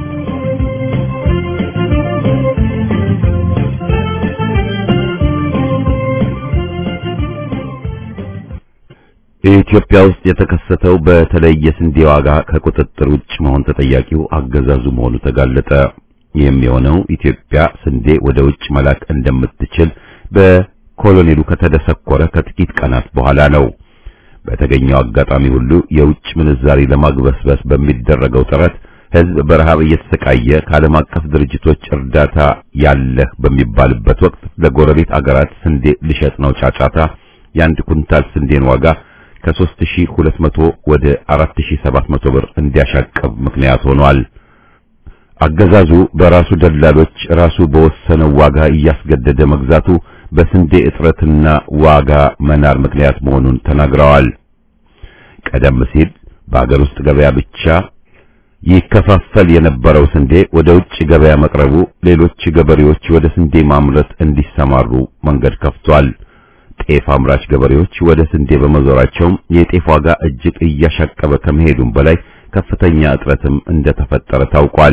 ኢትዮጵያ ውስጥ የተከሰተው በተለይ የስንዴ ዋጋ ከቁጥጥር ውጭ መሆን ተጠያቂው አገዛዙ መሆኑ ተጋለጠ። የሚሆነው ኢትዮጵያ ስንዴ ወደ ውጭ መላክ እንደምትችል በኮሎኔሉ ከተደሰኮረ ከጥቂት ቀናት በኋላ ነው። በተገኘው አጋጣሚ ሁሉ የውጭ ምንዛሪ ለማግበስበስ በሚደረገው ጥረት ሕዝብ በረሃብ እየተሰቃየ ከዓለም አቀፍ ድርጅቶች እርዳታ ያለህ በሚባልበት ወቅት ለጎረቤት አገራት ስንዴ ልሸጥ ነው ጫጫታ የአንድ ኩንታል ስንዴን ዋጋ ከ3200 ወደ 4700 ብር እንዲያሻቀብ ምክንያት ሆኗል። አገዛዙ በራሱ ደላሎች ራሱ በወሰነው ዋጋ እያስገደደ መግዛቱ በስንዴ እጥረትና ዋጋ መናር ምክንያት መሆኑን ተናግረዋል። ቀደም ሲል በአገር ውስጥ ገበያ ብቻ ይከፋፈል የነበረው ስንዴ ወደ ውጭ ገበያ መቅረቡ ሌሎች ገበሬዎች ወደ ስንዴ ማምረት እንዲሰማሩ መንገድ ከፍቷል። ጤፍ አምራች ገበሬዎች ወደ ስንዴ በመዞራቸው የጤፍ ዋጋ እጅግ እያሻቀበ ከመሄዱም በላይ ከፍተኛ እጥረትም እንደተፈጠረ ታውቋል።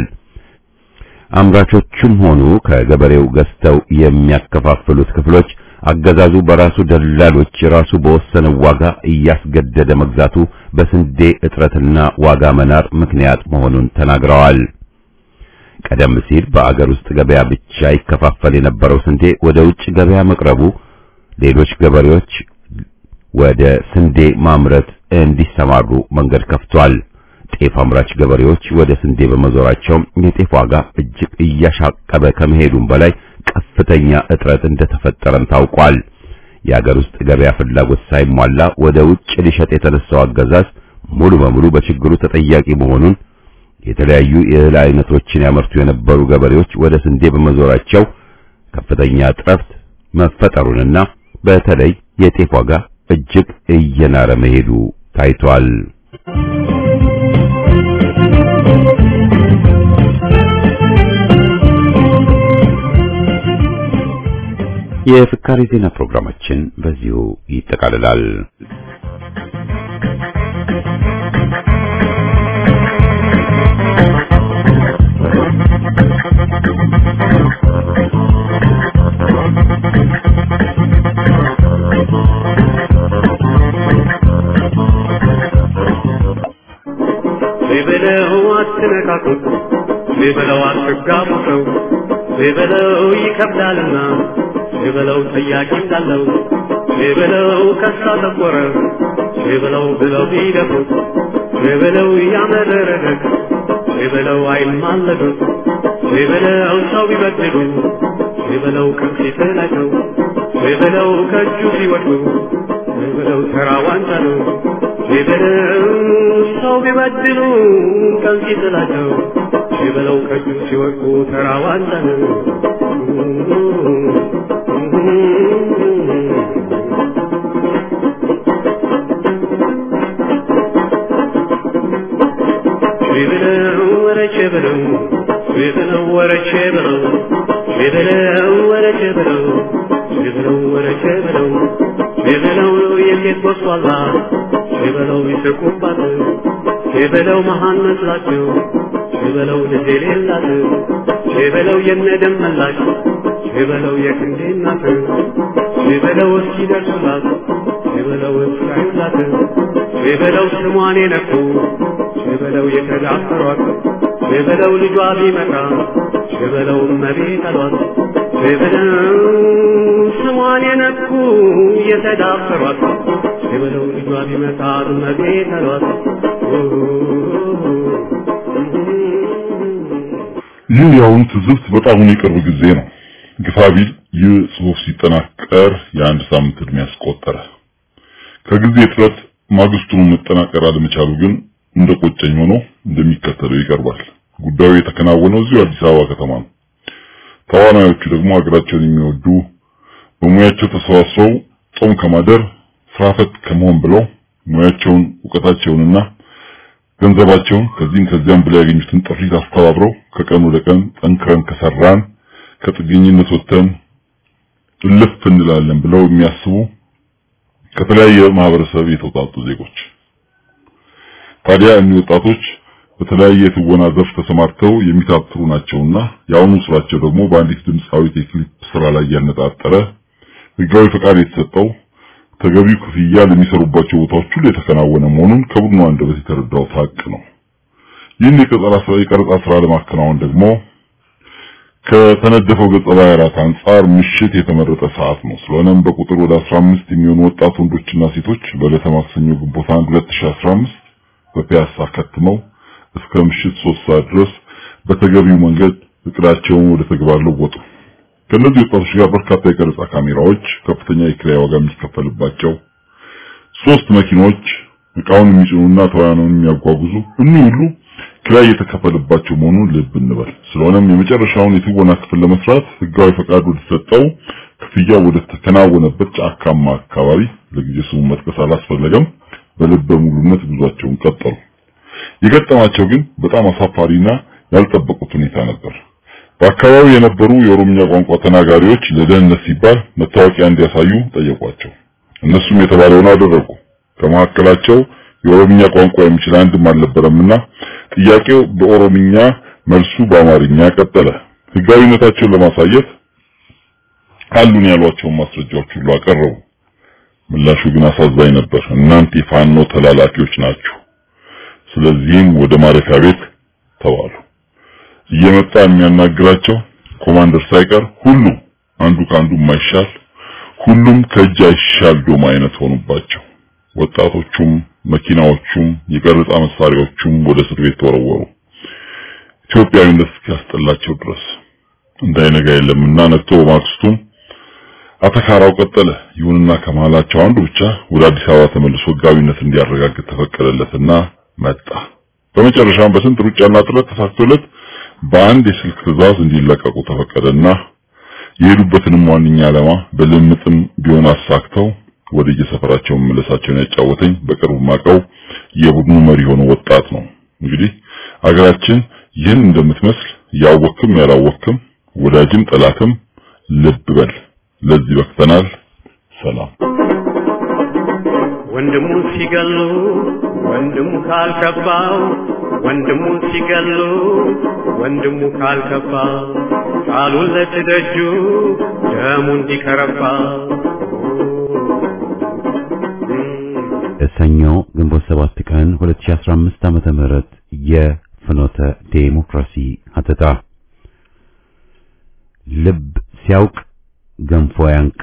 አምራቾቹም ሆኑ ከገበሬው ገዝተው የሚያከፋፍሉት ክፍሎች አገዛዙ በራሱ ደላሎች ራሱ በወሰነው ዋጋ እያስገደደ መግዛቱ በስንዴ እጥረትና ዋጋ መናር ምክንያት መሆኑን ተናግረዋል። ቀደም ሲል በአገር ውስጥ ገበያ ብቻ ይከፋፈል የነበረው ስንዴ ወደ ውጭ ገበያ መቅረቡ ሌሎች ገበሬዎች ወደ ስንዴ ማምረት እንዲሰማሩ መንገድ ከፍቷል። ጤፍ አምራች ገበሬዎች ወደ ስንዴ በመዞራቸው የጤፍ ዋጋ እጅግ እያሻቀበ ከመሄዱም በላይ ከፍተኛ እጥረት እንደተፈጠረም ታውቋል። የአገር ውስጥ ገበያ ፍላጎት ሳይሟላ ወደ ውጭ ሊሸጥ የተነሳው አገዛዝ ሙሉ በሙሉ በችግሩ ተጠያቂ መሆኑን የተለያዩ የእህል አይነቶችን ያመርቱ የነበሩ ገበሬዎች ወደ ስንዴ በመዞራቸው ከፍተኛ እጥረት መፈጠሩንና በተለይ የጤፍ ዋጋ እጅግ እየናረ መሄዱ ታይቷል። የፍካሪ ዜና ፕሮግራማችን በዚሁ ይጠቃልላል። ቢበለው አትነካኩት፣ ቢበለው አትጋቡሰው፣ ቢበለው ይከብዳልና፣ ቢበለው ጠያቂ እንዳለው፣ ቢበለው ከሳ ተቆረ፣ ቢበለው ብለው ቢደፉት፣ ቢበለው ያመረረለት፣ ቢበለው አይማለዱት፣ ቢበለው ሰው ቢበድሉ፣ ቢበለው ከፊት ላይ ነው፣ ቢበለው ከእጁ ሲወድቁ፣ ቢበለው ተራ ዋንጫ ነው። ቢበለው ሰው ቢበድሉ ቀን ሲጥላቸው ቢበለው ከእጁ ሲወድቁ ተራ ዋንጫ ነው። ቢበለው ወረቼ ብለው ቢበለው ወረቼ ብለው ቢበለው ወረቼ ብለው ቢበለው ወረቼ ብለው ቢበለው የሴት ወስዋላ ቢበለው ይስቁባት ቢበለው መሃን መስላቸው ቢበለው ልጅ የሌላት ቢበለው የነደም መላሽ ቢበለው የክንዴ እናት ቢበለው እስኪደርሱላት ቢበለው እስካዩላት ቢበለው ስሟን የነኩ ቢበለው የተዳፈሯት ሽበለው ልጇ ቢመጣ ሽበለው እመቤት አሏት ሽበለው ስሟን የነኩ የተዳፈሯት ሽበለው ልጇ ቢመጣ እመቤት አሏት ይህ የአሁኑ ትዝብት በጣም የቅርብ ጊዜ ነው። ግፋቢል ይህ ጽሑፍ ሲጠናቀር የአንድ ሳምንት ዕድሜ ያስቆጠረ። ከጊዜ እጥረት ማግስቱን መጠናቀር አለመቻሉ ግን እንደ ቆጨኝ ሆኖ እንደሚከተለው ይቀርባል። ጉዳዩ የተከናወነው እዚሁ አዲስ አበባ ከተማ ነው። ተዋናዮቹ ደግሞ ሀገራቸውን የሚወዱ በሙያቸው ተሰባስበው ጾም ከማደር ስራፈት ከመሆን ብለው ሙያቸውን እውቀታቸውንና ገንዘባቸውን ከዚህም ከዚያም ብለው ያገኙትን ጥሪት አስተባብረው ከቀን ወደ ቀን ጠንክረን ከሰራን ከጥገኝነት ወጥተን እልፍ እንላለን ብለው የሚያስቡ ከተለያየ ማህበረሰብ የተውጣጡ ዜጎች። ታዲያ እኒህ ወጣቶች በተለያየ የትወና ዘርፍ ተሰማርተው የሚታትሩ ናቸውና የአሁኑ ስራቸው ደግሞ በአንዲት ድምፃዊት የክሊፕ ስራ ላይ ያነጣጠረ ህጋዊ ፈቃድ የተሰጠው ተገቢው ክፍያ ለሚሰሩባቸው ቦታዎች ሁሉ የተከናወነ መሆኑን ከቡድኑ አንደበት የተረዳው ሀቅ ነው። ይህን የቀረጻ ስራ የቀረጻ ስራ ለማከናወን ደግሞ ከተነደፈው ገጸ ባህሪያት አንጻር ምሽት የተመረጠ ሰዓት ነው። ስለሆነም በቁጥር ወደ 15 የሚሆኑ ወጣት ወንዶችና ሴቶች በዕለተ ማክሰኞ ግንቦት 1 2015 በፒያሳ ከትመው እስከ ምሽት 3 ሰዓት ድረስ በተገቢው መንገድ እቅዳቸውን ወደ ተግባር ለወጡ። ከነዚህ ወጣቶች ጋር በርካታ የቀረጻ ካሜራዎች፣ ከፍተኛ የኪራይ ዋጋ የሚከፈልባቸው ሶስት መኪኖች፣ እቃውን የሚጭኑና ተዋናኑን የሚያጓጉዙ እኒህ ሁሉ ኪራይ የተከፈለባቸው መሆኑን ልብ እንበል። ስለሆነም የመጨረሻውን የትወና ክፍል ለመስራት ህጋዊ ፈቃድ ወደ ተሰጠው ክፍያ ወደ ተከናወነበት ጫካማ አካባቢ ለጊዜ ስሙ መጥቀስ አላስፈለገም፣ በልበ ሙሉነት ጉዟቸውን ቀጠሉ። የገጠማቸው ግን በጣም አሳፋሪና ያልጠበቁት ሁኔታ ነበር። በአካባቢው የነበሩ የኦሮምኛ ቋንቋ ተናጋሪዎች ለደህንነት ሲባል መታወቂያ እንዲያሳዩ ጠየቋቸው። እነሱም የተባለውን አደረጉ። ከመካከላቸው የኦሮምኛ ቋንቋ የሚችል አንድም አልነበረምና ጥያቄው በኦሮምኛ መልሱ በአማርኛ ቀጠለ። ህጋዊነታቸውን ለማሳየት አሉን ያሏቸውን ማስረጃዎች ሁሉ አቀረቡ። ምላሹ ግን አሳዛኝ ነበር። እናንተ የፋኖ ተላላኪዎች ናችሁ፣ ስለዚህም ወደ ማረፊያ ቤት ተባሉ። እየመጣ የሚያናግራቸው ኮማንደር ሳይቀር ሁሉ አንዱ ከአንዱ የማይሻል ሁሉም ከእጅ አይሻል ዶማ አይነት ሆኑባቸው። ወጣቶቹም መኪናዎቹም የቀረጻ መሳሪያዎቹም ወደ እስር ቤት ተወረወሩ። ኢትዮጵያዊነት እስኪያስጠላቸው ድረስ እንዳይነጋ የለምና ነግቶ በማግስቱም አተካራው ቀጠለ። ይሁንና ከመሃላቸው አንዱ ብቻ ወደ አዲስ አበባ ተመልሶ ህጋዊነት እንዲያረጋግጥ ተፈቀደለትና መጣ። በመጨረሻም በስንት ሩጫና ጥረት ተሳክቶለት በአንድ የስልክ ትዕዛዝ እንዲለቀቁ ተፈቀደና የሄዱበትንም ዋነኛ ዓላማ በልምጥም ቢሆን አሳክተው ወደ የሰፈራቸው መመለሳቸውን ያጫወተኝ በቅርቡ ማቀው የቡድኑ መሪ የሆነ ወጣት ነው። እንግዲህ አገራችን ይህን እንደምትመስል ያወክም ያላወክም ወዳጅም ጠላትም ልብ በል። ለዚህ በክተናል። ሰላም። ወንድሙ ሲገሉ ወንድሙ ካልከባው ወንድሙ ሲገሉ ወንድሙ ካልከባ ቃሉን ለትደጁ ደሙ እንዲከረባ ሰኞ ግንቦት 7 ቀን 2015 ዓመተ ምህረት የፍኖተ ዴሞክራሲ ሀተታ ልብ ሲያውቅ ገንፎ ያንቅ።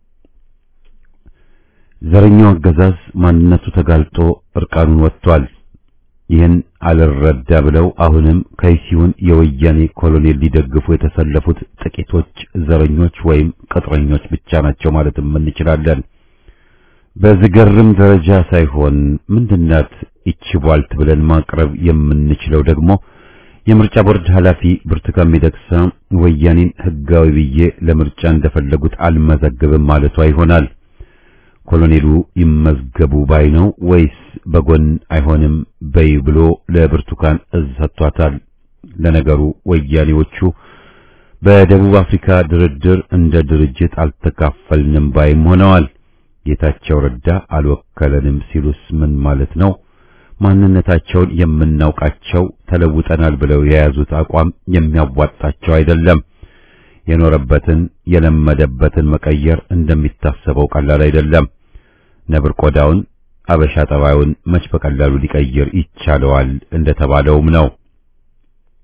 ዘረኛው አገዛዝ ማንነቱ ተጋልጦ እርቃኑን ወጥቷል። ይህን አልረዳ ብለው አሁንም ከይሲውን የወያኔ ኮሎኔል ሊደግፉ የተሰለፉት ጥቂቶች ዘረኞች ወይም ቅጥረኞች ብቻ ናቸው ማለትም እንችላለን። በዝገርም ደረጃ ሳይሆን ምንድናት ይቺ ቧልት ብለን ማቅረብ የምንችለው ደግሞ የምርጫ ቦርድ ኃላፊ ብርቱካን ሚደቅሳ ወያኔን ሕጋዊ ብዬ ለምርጫ እንደፈለጉት አልመዘግብም ማለቷ ይሆናል። ኮሎኔሉ ይመዝገቡ ባይ ነው ወይስ በጎን አይሆንም በይ ብሎ ለብርቱካን እዝ ሰጥቷታል? ለነገሩ ወያኔዎቹ በደቡብ አፍሪካ ድርድር እንደ ድርጅት አልተካፈልንም ባይም ሆነዋል። ጌታቸው ረዳ አልወከለንም ሲሉስ ምን ማለት ነው? ማንነታቸውን የምናውቃቸው ተለውጠናል ብለው የያዙት አቋም የሚያዋጣቸው አይደለም። የኖረበትን የለመደበትን መቀየር እንደሚታሰበው ቀላል አይደለም። ነብር ቆዳውን አበሻ ጠባዩን መች በቀላሉ ሊቀይር ይቻለዋል እንደተባለውም ነው።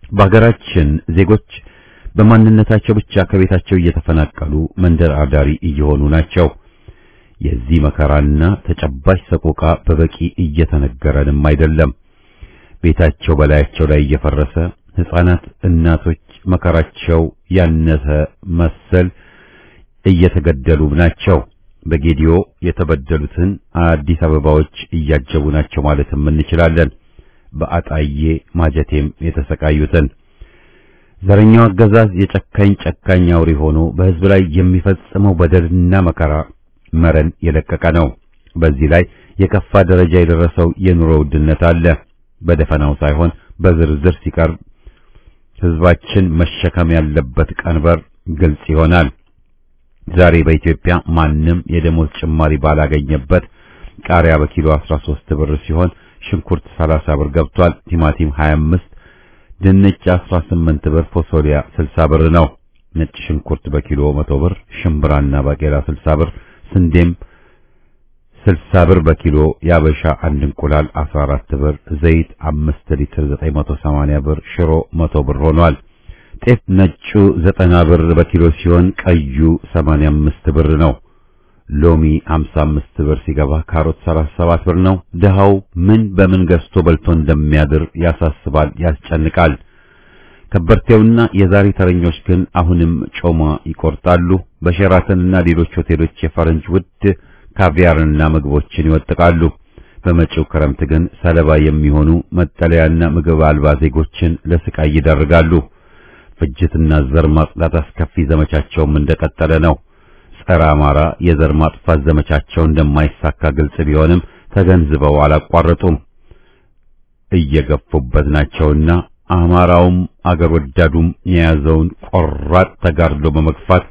በሀገራችን ዜጎች በማንነታቸው ብቻ ከቤታቸው እየተፈናቀሉ መንደር አዳሪ እየሆኑ ናቸው። የዚህ መከራና ተጨባጭ ሰቆቃ በበቂ እየተነገረንም አይደለም። ቤታቸው በላያቸው ላይ እየፈረሰ ሕፃናት፣ እናቶች መከራቸው ያነሰ መሰል እየተገደሉ ናቸው። በጌዲዮ የተበደሉትን አዲስ አበባዎች እያጀቡ ናቸው ማለትም እንችላለን። በአጣዬ ማጀቴም የተሰቃዩትን ዘረኛው አገዛዝ የጨካኝ ጨካኝ አውሬ ሆኖ በሕዝብ ላይ የሚፈጽመው በደልና መከራ መረን የለቀቀ ነው። በዚህ ላይ የከፋ ደረጃ የደረሰው የኑሮ ውድነት አለ። በደፈናው ሳይሆን በዝርዝር ሲቀርብ ሕዝባችን መሸከም ያለበት ቀንበር ግልጽ ይሆናል። ዛሬ በኢትዮጵያ ማንም የደሞዝ ጭማሪ ባላገኘበት ቃሪያ በኪሎ 13 ብር ሲሆን ሽንኩርት 30 ብር ገብቷል። ቲማቲም 25፣ ድንች 18 ብር፣ ፎሶሊያ 60 ብር ነው። ነጭ ሽንኩርት በኪሎ 100 ብር፣ ሽምብራና ባቄላ 60 ብር፣ ስንዴም 60 ብር በኪሎ፣ ያበሻ አንድ እንቁላል 14 ብር፣ ዘይት 5 ሊትር 980 ብር፣ ሽሮ 100 ብር ሆኗል። ጤፍ ነጩ 90 ብር በኪሎ ሲሆን ቀዩ 85 ብር ነው። ሎሚ 55 ብር ሲገባ ካሮት 37 ብር ነው። ድሃው ምን በምን ገዝቶ በልቶ እንደሚያድር ያሳስባል፣ ያስጨንቃል። ከበርቴውና የዛሬ ተረኞች ግን አሁንም ጮማ ይቆርጣሉ። በሼራተንና ሌሎች ሆቴሎች የፈረንጅ ውድ ካቪያርና ምግቦችን ይወጥቃሉ። በመጪው ክረምት ግን ሰለባ የሚሆኑ መጠለያና ምግብ አልባ ዜጎችን ለስቃይ ይዳርጋሉ። ፍጅትና ዘር ማጽዳት አስከፊ ዘመቻቸውም እንደቀጠለ ነው። ጸረ አማራ የዘር ማጥፋት ዘመቻቸው እንደማይሳካ ግልጽ ቢሆንም ተገንዝበው አላቋረጡም። እየገፉበት ናቸውና አማራውም አገር ወዳዱም የያዘውን ቆራጥ ተጋድሎ በመግፋት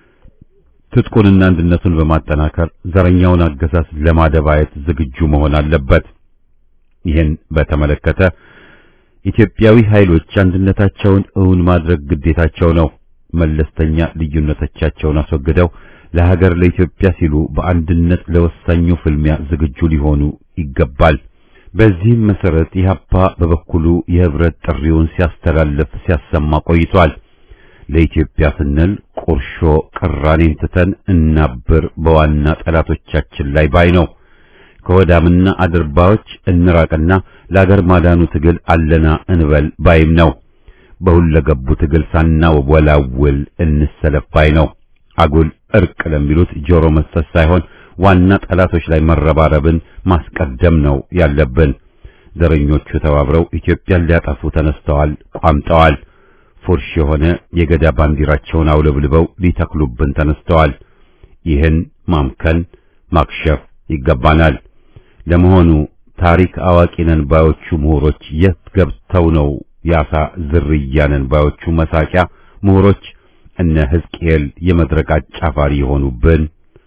ትጥቁንና አንድነቱን በማጠናከር ዘረኛውን አገዛዝ ለማደባየት ዝግጁ መሆን አለበት። ይህን በተመለከተ ኢትዮጵያዊ ኃይሎች አንድነታቸውን እውን ማድረግ ግዴታቸው ነው። መለስተኛ ልዩነቶቻቸውን አስወግደው ለሀገር ለኢትዮጵያ ሲሉ በአንድነት ለወሳኙ ፍልሚያ ዝግጁ ሊሆኑ ይገባል። በዚህም መሰረት ኢህአፓ በበኩሉ የህብረት ጥሪውን ሲያስተላልፍ ሲያሰማ ቆይቷል። ለኢትዮጵያ ስንል ቁርሾ ቅራኔን ትተን እናብር በዋና ጠላቶቻችን ላይ ባይ ነው። ከወዳምና አድርባዮች እንራቅና ለአገር ማዳኑ ትግል አለና እንበል ባይም ነው። በሁለገቡ ትግል ሳናወላውል እንሰለፍ ባይ ነው። አጉል እርቅ ለሚሉት ጆሮ መስጠት ሳይሆን ዋና ጠላቶች ላይ መረባረብን ማስቀደም ነው ያለብን። ዘረኞቹ ተባብረው ኢትዮጵያን ሊያጠፉ ተነስተዋል፣ ቋምጠዋል። ፉርሽ የሆነ የገዳ ባንዲራቸውን አውለብልበው ሊተክሉብን ተነስተዋል። ይህን ማምከን ማክሸፍ ይገባናል። ለመሆኑ ታሪክ አዋቂ ነን ባዮቹ ምሁሮች የት ገብተው ነው ያሳ ዝርያ ነን ባዮቹ መሳቂያ ምሁሮች እነ ሕዝቅኤል የመድረክ አጫፋሪ የሆኑብን?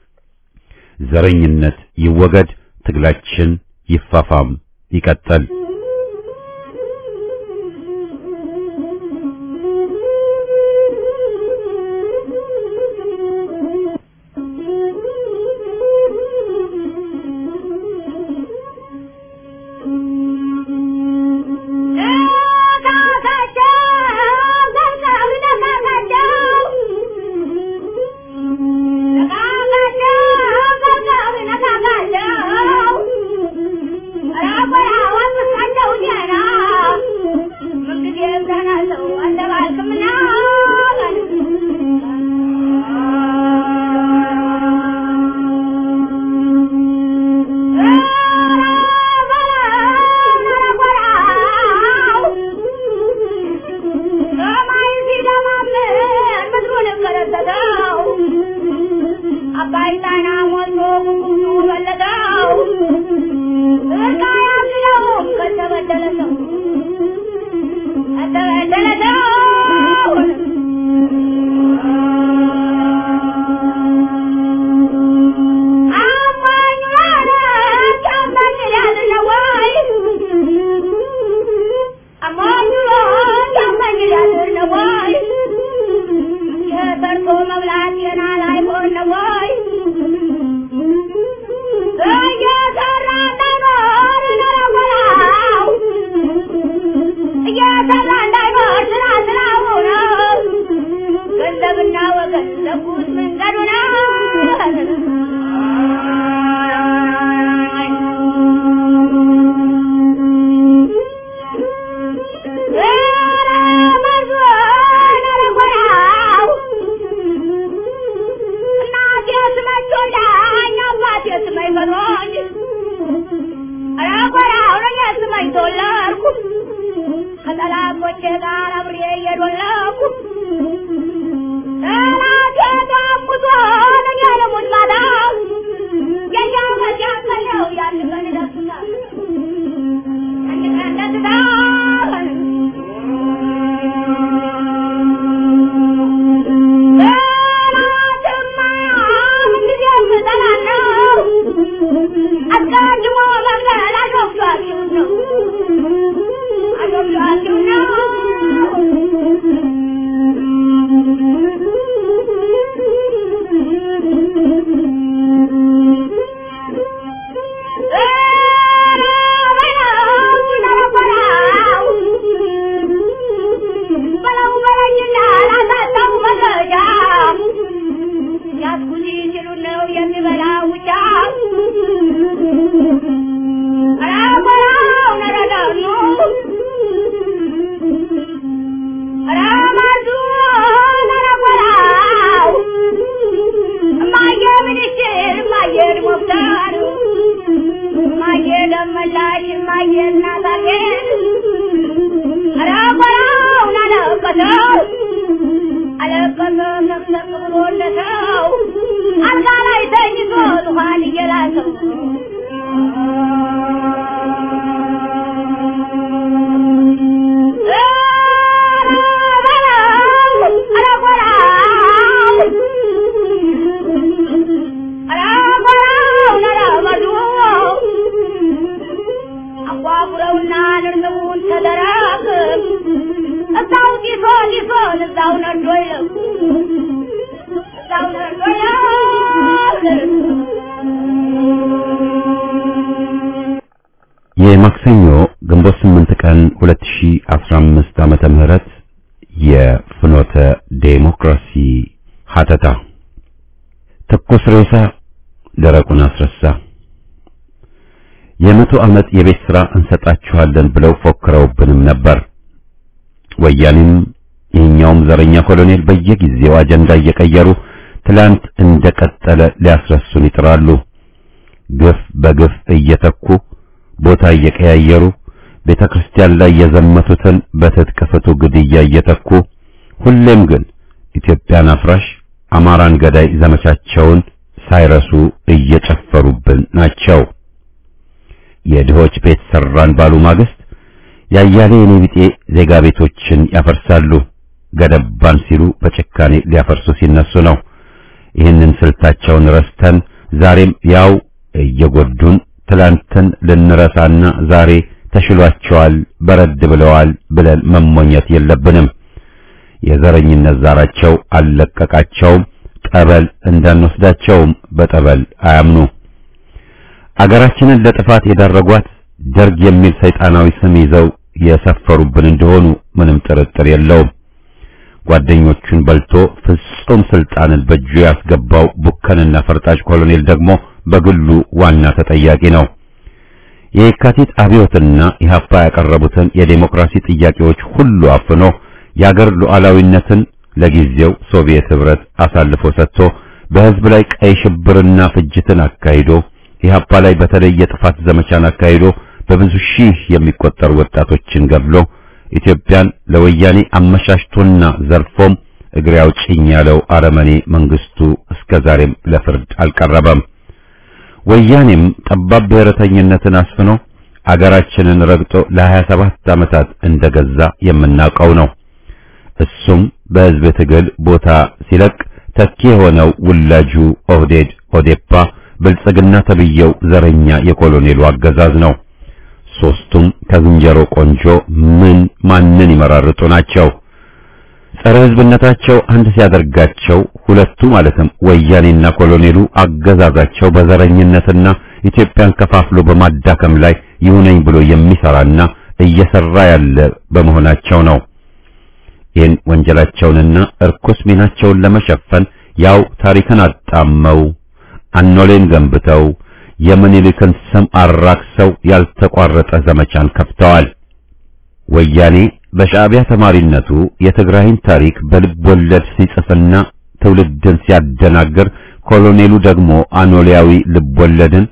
ዘረኝነት ይወገድ፣ ትግላችን ይፋፋም ይቀጥል። Yeah, ቀኖኝ አራቆራ አውረኛ ስማኝ ዶላርኩ ከጠላቶቼ ጋር አብሬ እየዶለኩ ጠላቴ ዳሙቶ ነኛ ለሙት ማዳ የኛው ከሲያከለው ያን ቀን ደስታል ያን ቀን ደስታል አስቀድሞ መንገድ አሾፍቷችሁ ነው አሾፍቷችሁ ነው በለው በለኝና ላሳጣው መረጃ ያስኩት ሲሉ ነው የሚበላ ውጫ አራበራው ነረዳኑ አራማዙ ነረበራው እማዬ ምንሽር እማዬ ድሞክታሩ እማዬ ደመላሽ እማዬ እናታጌን አራበራው ናለቀሰው አለቀሰ ሰቅሰቅ ብሎለተው አልጋ ላይ ተኝቶ ዙፋን እየላሰው አጓጉረውና ንርንቡን ተደረግ እዛው ጢሶ ጢሶን እዛው ነዶ ይለቁ እዛው ነዶ የማክሰኞ ግንቦት 8 ቀን 2015 ዓመተ ምህረት የፍኖተ ዴሞክራሲ ሀተታ ትኩስ ሬሳ ደረቁን አስረሳ። የመቶ ዓመት የቤት ሥራ እንሰጣችኋለን ብለው ፎክረውብንም ነበር። ወያኔም ይህኛውም ዘረኛ ኮሎኔል በየጊዜው አጀንዳ እየቀየሩ ትላንት እንደቀጠለ ሊያስረሱን ይጥራሉ። ግፍ በግፍ እየተኩ ቦታ እየቀያየሩ ቤተ ክርስቲያን ላይ የዘመቱትን በትጥቅ ፍቱ ግድያ እየተኩ ሁሌም ግን ኢትዮጵያን አፍራሽ አማራን ገዳይ ዘመቻቸውን ሳይረሱ እየጨፈሩብን ናቸው። የድሆች ቤት ሰራን ባሉ ማግስት ያያሌ የኔ ቢጤ ዜጋ ቤቶችን ያፈርሳሉ። ገደባን ሲሉ በጭካኔ ሊያፈርሱ ሲነሱ ነው። ይህንን ስልታቸውን ረስተን ዛሬም ያው እየጎዱን ትላንትን ልንረሳና ዛሬ ተሽሏቸዋል፣ በረድ ብለዋል ብለን መሞኘት የለብንም። የዘረኝነት ዛራቸው አልለቀቃቸውም። ጠበል እንዳንወስዳቸውም በጠበል አያምኑ። አገራችንን ለጥፋት የዳረጓት ደርግ የሚል ሰይጣናዊ ስም ይዘው የሰፈሩብን እንደሆኑ ምንም ጥርጥር የለውም። ጓደኞቹን በልቶ ፍጹም ስልጣንን በእጁ ያስገባው ቡከንና ፈርጣጭ ኮሎኔል ደግሞ በግሉ ዋና ተጠያቂ ነው። የየካቲት አብዮትና ኢህአፓ ያቀረቡትን የዴሞክራሲ ጥያቄዎች ሁሉ አፍኖ የአገር ሉዓላዊነትን ለጊዜው ሶቪየት ህብረት አሳልፎ ሰጥቶ በህዝብ ላይ ቀይ ሽብርና ፍጅትን አካሂዶ ኢህአፓ ላይ በተለይ የጥፋት ዘመቻን አካሂዶ በብዙ ሺህ የሚቆጠሩ ወጣቶችን ገድሎ ኢትዮጵያን ለወያኔ አመሻሽቶና ዘርፎም እግሬ አውጭኝ ያለው አረመኔ መንግስቱ እስከዛሬም ለፍርድ አልቀረበም። ወያኔም ጠባብ ብሔረተኝነትን አስፍኖ አገራችንን ረግጦ ለ27 ዓመታት እንደገዛ የምናውቀው ነው። እሱም በህዝብ ትግል ቦታ ሲለቅ ተኪ የሆነው ውላጁ ኦህዴድ ኦዴፓ ብልጽግና ተብየው ዘረኛ የኮሎኔሉ አገዛዝ ነው። ሶስቱም ከዝንጀሮ ቆንጆ ምን ማንን ይመራርጡ ናቸው። ጸረ ህዝብነታቸው አንድ ሲያደርጋቸው ሁለቱ ማለትም ወያኔና ኮሎኔሉ አገዛዛቸው በዘረኝነትና ኢትዮጵያን ከፋፍሎ በማዳከም ላይ ይሁነኝ ብሎ የሚሰራና እየሰራ ያለ በመሆናቸው ነው። ይህን ወንጀላቸውንና እርኩስ ሚናቸውን ለመሸፈን ያው ታሪክን አጣመው አኖሌን ገንብተው የምኒልክን ስም አራክሰው ያልተቋረጠ ዘመቻን ከፍተዋል። ወያኔ በሻዕቢያ ተማሪነቱ የትግራይን ታሪክ በልብ ወለድ ሲጽፍና ትውልድን ሲያደናግር፣ ኮሎኔሉ ደግሞ አኖሊያዊ ልብ ወለድን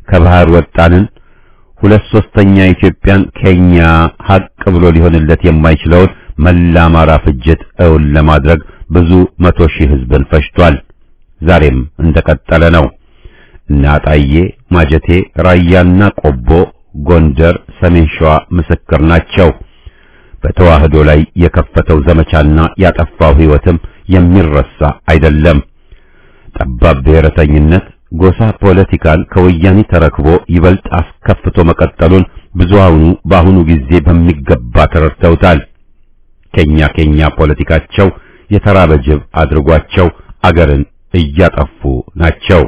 ከባህር ወጣንን ሁለት ሶስተኛ ኢትዮጵያን ኬኛ ሀቅ ብሎ ሊሆንለት የማይችለውን መላ አማራ ፍጅት እውን ለማድረግ ብዙ መቶ ሺህ ህዝብን ፈጅቷል። ዛሬም እንደቀጠለ ነው። እነ አጣዬ፣ ማጀቴ፣ ራያና ቆቦ፣ ጎንደር፣ ሰሜን ሸዋ ምስክር ናቸው። በተዋህዶ ላይ የከፈተው ዘመቻና ያጠፋው ህይወትም የሚረሳ አይደለም። ጠባብ ብሔረተኝነት ጎሳ ፖለቲካን ከወያኔ ተረክቦ ይበልጥ አስከፍቶ መቀጠሉን ብዙሃኑ በአሁኑ ጊዜ በሚገባ ተረድተውታል። ኬኛ ኬኛ ፖለቲካቸው የተራበ ጅብ አድርጓቸው አገርን እያጠፉ ናቸው።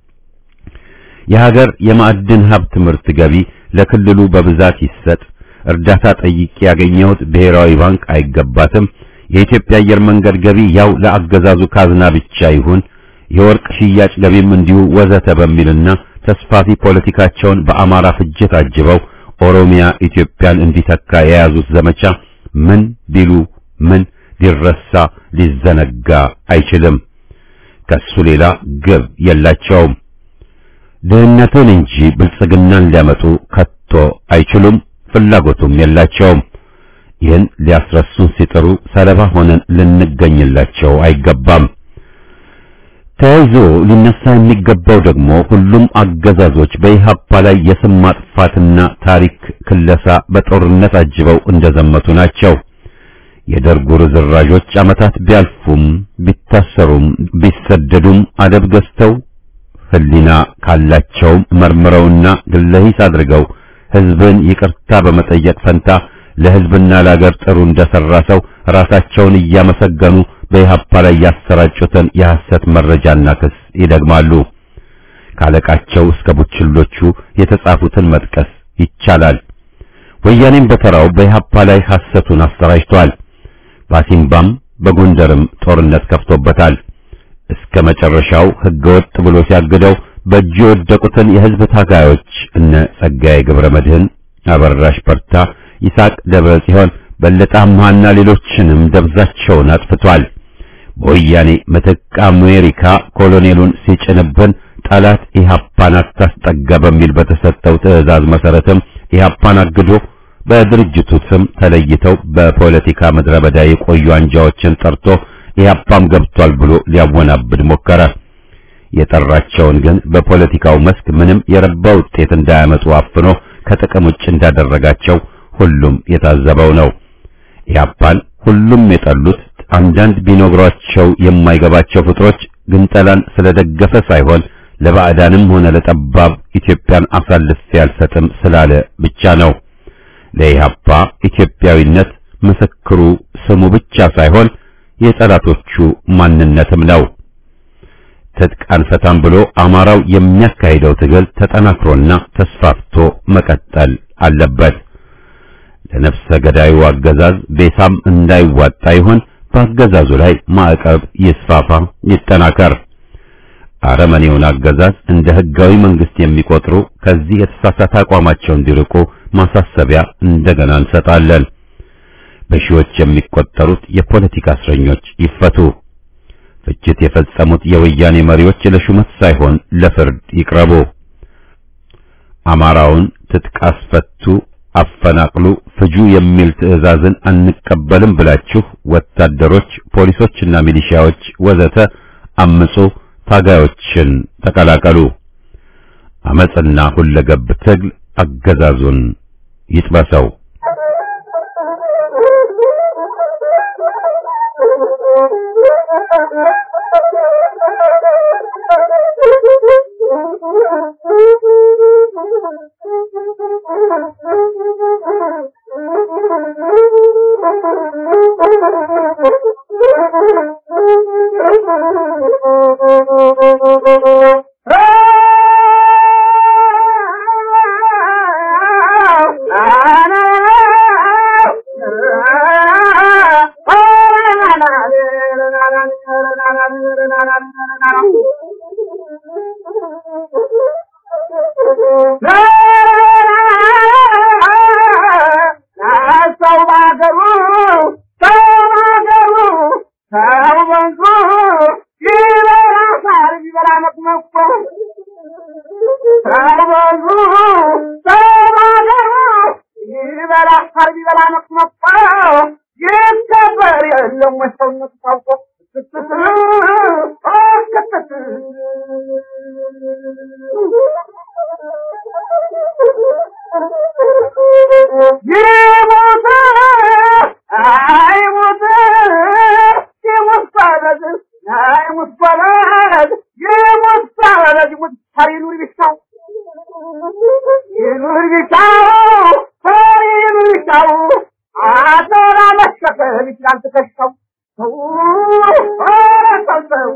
የሀገር የማዕድን ሀብት ምርት ገቢ ለክልሉ በብዛት ይሰጥ፣ እርዳታ ጠይቄ ያገኘሁት ብሔራዊ ባንክ አይገባትም፣ የኢትዮጵያ አየር መንገድ ገቢ ያው ለአገዛዙ ካዝና ብቻ ይሁን፣ የወርቅ ሽያጭ ገቢም እንዲሁ ወዘተ በሚልና ተስፋፊ ፖለቲካቸውን በአማራ ፍጅት አጅበው ኦሮሚያ ኢትዮጵያን እንዲተካ የያዙት ዘመቻ ምን ቢሉ ምን ሊረሳ ሊዘነጋ አይችልም። ከሱ ሌላ ግብ የላቸውም። ድህነትን እንጂ ብልጽግናን ሊያመጡ ከቶ አይችሉም፣ ፍላጎቱም የላቸውም። ይህን ሊያስረሱን ሲጥሩ ሰለባ ሆነን ልንገኝላቸው አይገባም። ተያይዞ ሊነሳ የሚገባው ደግሞ ሁሉም አገዛዞች በኢህአፓ ላይ የስም ማጥፋትና ታሪክ ክለሳ በጦርነት አጅበው እንደዘመቱ ናቸው። የደርጉ ርዝራዦች ዓመታት ቢያልፉም ቢታሰሩም ቢሰደዱም አደብ ገዝተው ሕሊና ካላቸውም መርምረውና ግለሂስ አድርገው ሕዝብን ይቅርታ በመጠየቅ ፈንታ ለሕዝብና ለአገር ጥሩ እንደሰራ ሰው ራሳቸውን እያመሰገኑ በኢህአፓ ላይ ያሰራጩትን የሐሰት መረጃና ክስ ይደግማሉ። ካለቃቸው እስከ ቡችሎቹ የተጻፉትን መጥቀስ ይቻላል። ወያኔም በተራው በኢህአፓ ላይ ሐሰቱን አሰራጭቷል። በአሲምባም በጎንደርም ጦርነት ከፍቶበታል። እስከ መጨረሻው ህገወጥ ብሎ ሲያግደው በእጁ የወደቁትን የህዝብ ታጋዮች እነ ጸጋዬ ገብረ መድህን፣ አበራሽ በርታ፣ ይስሐቅ ደብረ ጽዮን፣ በለጠ አምሃና ሌሎችንም ደብዛቸውን አጥፍቷል። በወያኔ ምትክ አሜሪካ ኮሎኔሉን ሲጭንብን ጠላት ኢህአፓን አታስጠጋ በሚል በተሰጠው ትዕዛዝ መሰረትም ኢህአፓን አግዶ በድርጅቱ ስም ተለይተው በፖለቲካ ምድረ በዳ የቆዩ አንጃዎችን ጠርቶ ኢህአፓም ገብቷል ብሎ ሊያወናብድ ሞከረ። የጠራቸውን ግን በፖለቲካው መስክ ምንም የረባ ውጤት እንዳያመጡ አፍኖ ከጥቅም ውጭ እንዳደረጋቸው ሁሉም የታዘበው ነው። ኢህአፓን ሁሉም የጠሉት አንዳንድ ቢነግሯቸው የማይገባቸው ፍጥሮች ግንጠላን ስለደገፈ ሳይሆን ለባዕዳንም ሆነ ለጠባብ ኢትዮጵያን አሳልፌ አልሰጥም ስላለ ብቻ ነው። ለኢህአፓ ኢትዮጵያዊነት ምስክሩ ስሙ ብቻ ሳይሆን የጠላቶቹ ማንነትም ነው። ትጥቅ አንፈታም ብሎ አማራው የሚያካሂደው ትግል ተጠናክሮና ተስፋፍቶ መቀጠል አለበት። ለነፍሰ ገዳዩ አገዛዝ ቤሳም እንዳይዋጣ ይሆን በአገዛዙ ላይ ማዕቀብ ይስፋፋ፣ ይጠናከር። አረመኔውን አገዛዝ እንደ ህጋዊ መንግስት የሚቆጥሩ ከዚህ የተሳሳተ አቋማቸው እንዲርቁ ማሳሰቢያ እንደገና እንሰጣለን። በሺዎች የሚቆጠሩት የፖለቲካ እስረኞች ይፈቱ። ፍጅት የፈጸሙት የወያኔ መሪዎች ለሹመት ሳይሆን ለፍርድ ይቅረቡ። አማራውን ትጥቅ አስፈቱ፣ አፈናቅሉ፣ ፍጁ የሚል ትዕዛዝን አንቀበልም ብላችሁ ወታደሮች፣ ፖሊሶችና ሚሊሺያዎች ወዘተ አምጹ፣ ታጋዮችን ተቀላቀሉ። አመጽና ሁለገብ ትግል አገዛዙን ይጥበሰው። ይሞት አይሞት ይሞት ባለዝ አይሞት ባለዝ ይሞት ባለዝ ይሞት ታሪኑር ቢሻው ይኑር ቢሻው ታሪኑር ቢሻው አቶራ መሸከም ይችላል ትከሻው ሰው ሰው ሰው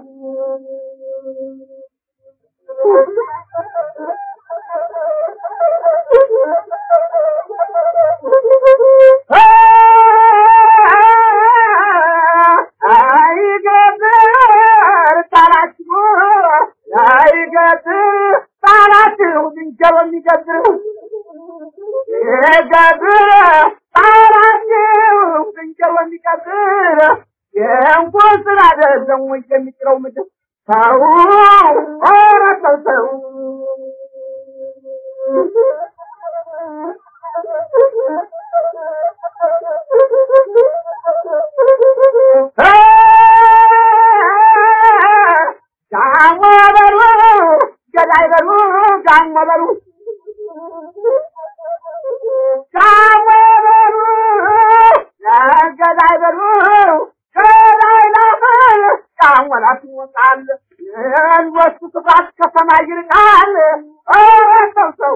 አይገጥር ጣላችሁ አይገጥር ጣላችሁ ዝንጀሮ የሚገጥር ይገጥር ጣላችሁ ዝንጀሮ የሚገጥር የእንኳን ስራ አይደለም ወይ የሚጥለው ምድር ሰው ኧረ ሰው ሰው ጋሞ በሉ ገዳይ በሉ ጋሞ በሉ ጋሞ በሉ ገዳይ በሉ ገዳይ ላፈል ጋሞ ላት ይወጣል የንወሱ ክፋት ከሰማይ ይርቃል ኧረ ሰው ሰው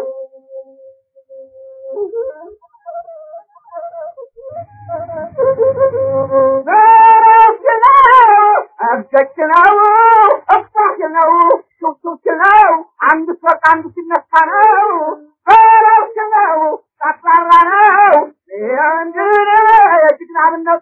እብደች ነው እፋሽ ነው ሹክሹክ ነው አንድ ሰቅ አንዱ ሲነሳ ነው በረብሽ ነው ጠቅራራ ነው እንድን የጀግናብነቱ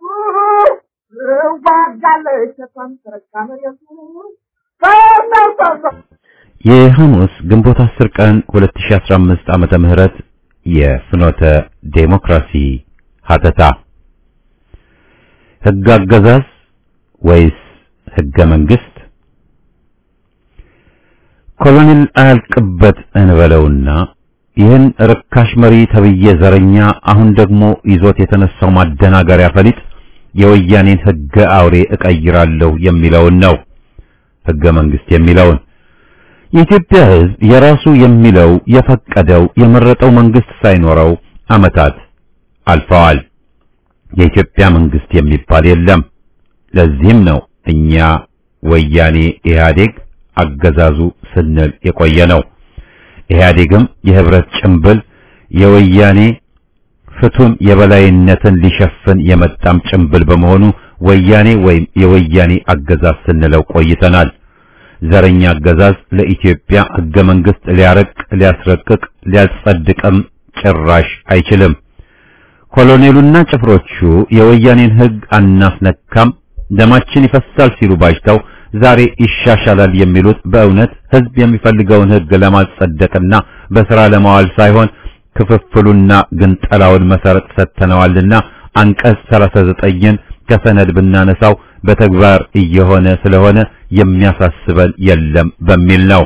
ዋጋለች ሰቷን ተረጋ መሬቱ ሰው ሰው ሰው ሰው የሐሙስ ግንቦት 10 ቀን 2015 ዓመተ ምህረት የፍኖተ ዴሞክራሲ ሀተታ ሕግ አገዛዝ ወይስ ሕገ መንግስት? ኮሎኔል አያልቅበት እንበለውና ይህን ርካሽ መሪ ተብዬ ዘረኛ አሁን ደግሞ ይዞት የተነሳው ማደናገሪያ ፈሊጥ የወያኔን ሕገ አውሬ እቀይራለሁ የሚለውን ነው። ሕገ መንግስት የሚለውን የኢትዮጵያ ሕዝብ የራሱ የሚለው የፈቀደው የመረጠው መንግስት ሳይኖረው ዓመታት አልፈዋል። የኢትዮጵያ መንግስት የሚባል የለም። ለዚህም ነው እኛ ወያኔ ኢህአዴግ አገዛዙ ስንል የቆየ ነው። ኢህአዴግም የህብረት ጭምብል የወያኔ ፍቱን የበላይነትን ሊሸፍን የመጣም ጭምብል በመሆኑ ወያኔ ወይም የወያኔ አገዛዝ ስንለው ቆይተናል። ዘረኛ አገዛዝ ለኢትዮጵያ ህገ መንግስት ሊያረቅ፣ ሊያስረቅቅ፣ ሊያጸድቅም ጭራሽ አይችልም። ኮሎኔሉና ጭፍሮቹ የወያኔን ህግ አናስነካም፣ ደማችን ይፈሳል ሲሉ ባጅተው ዛሬ ይሻሻላል የሚሉት በእውነት ህዝብ የሚፈልገውን ህግ ለማጸደቅና በስራ ለማዋል ሳይሆን ክፍፍሉና ግንጠላውን መሰረት ሰጥተነዋልና አንቀጽ 39ን ከሰነድ ብናነሳው በተግባር እየሆነ ስለሆነ የሚያሳስበን የለም በሚል ነው።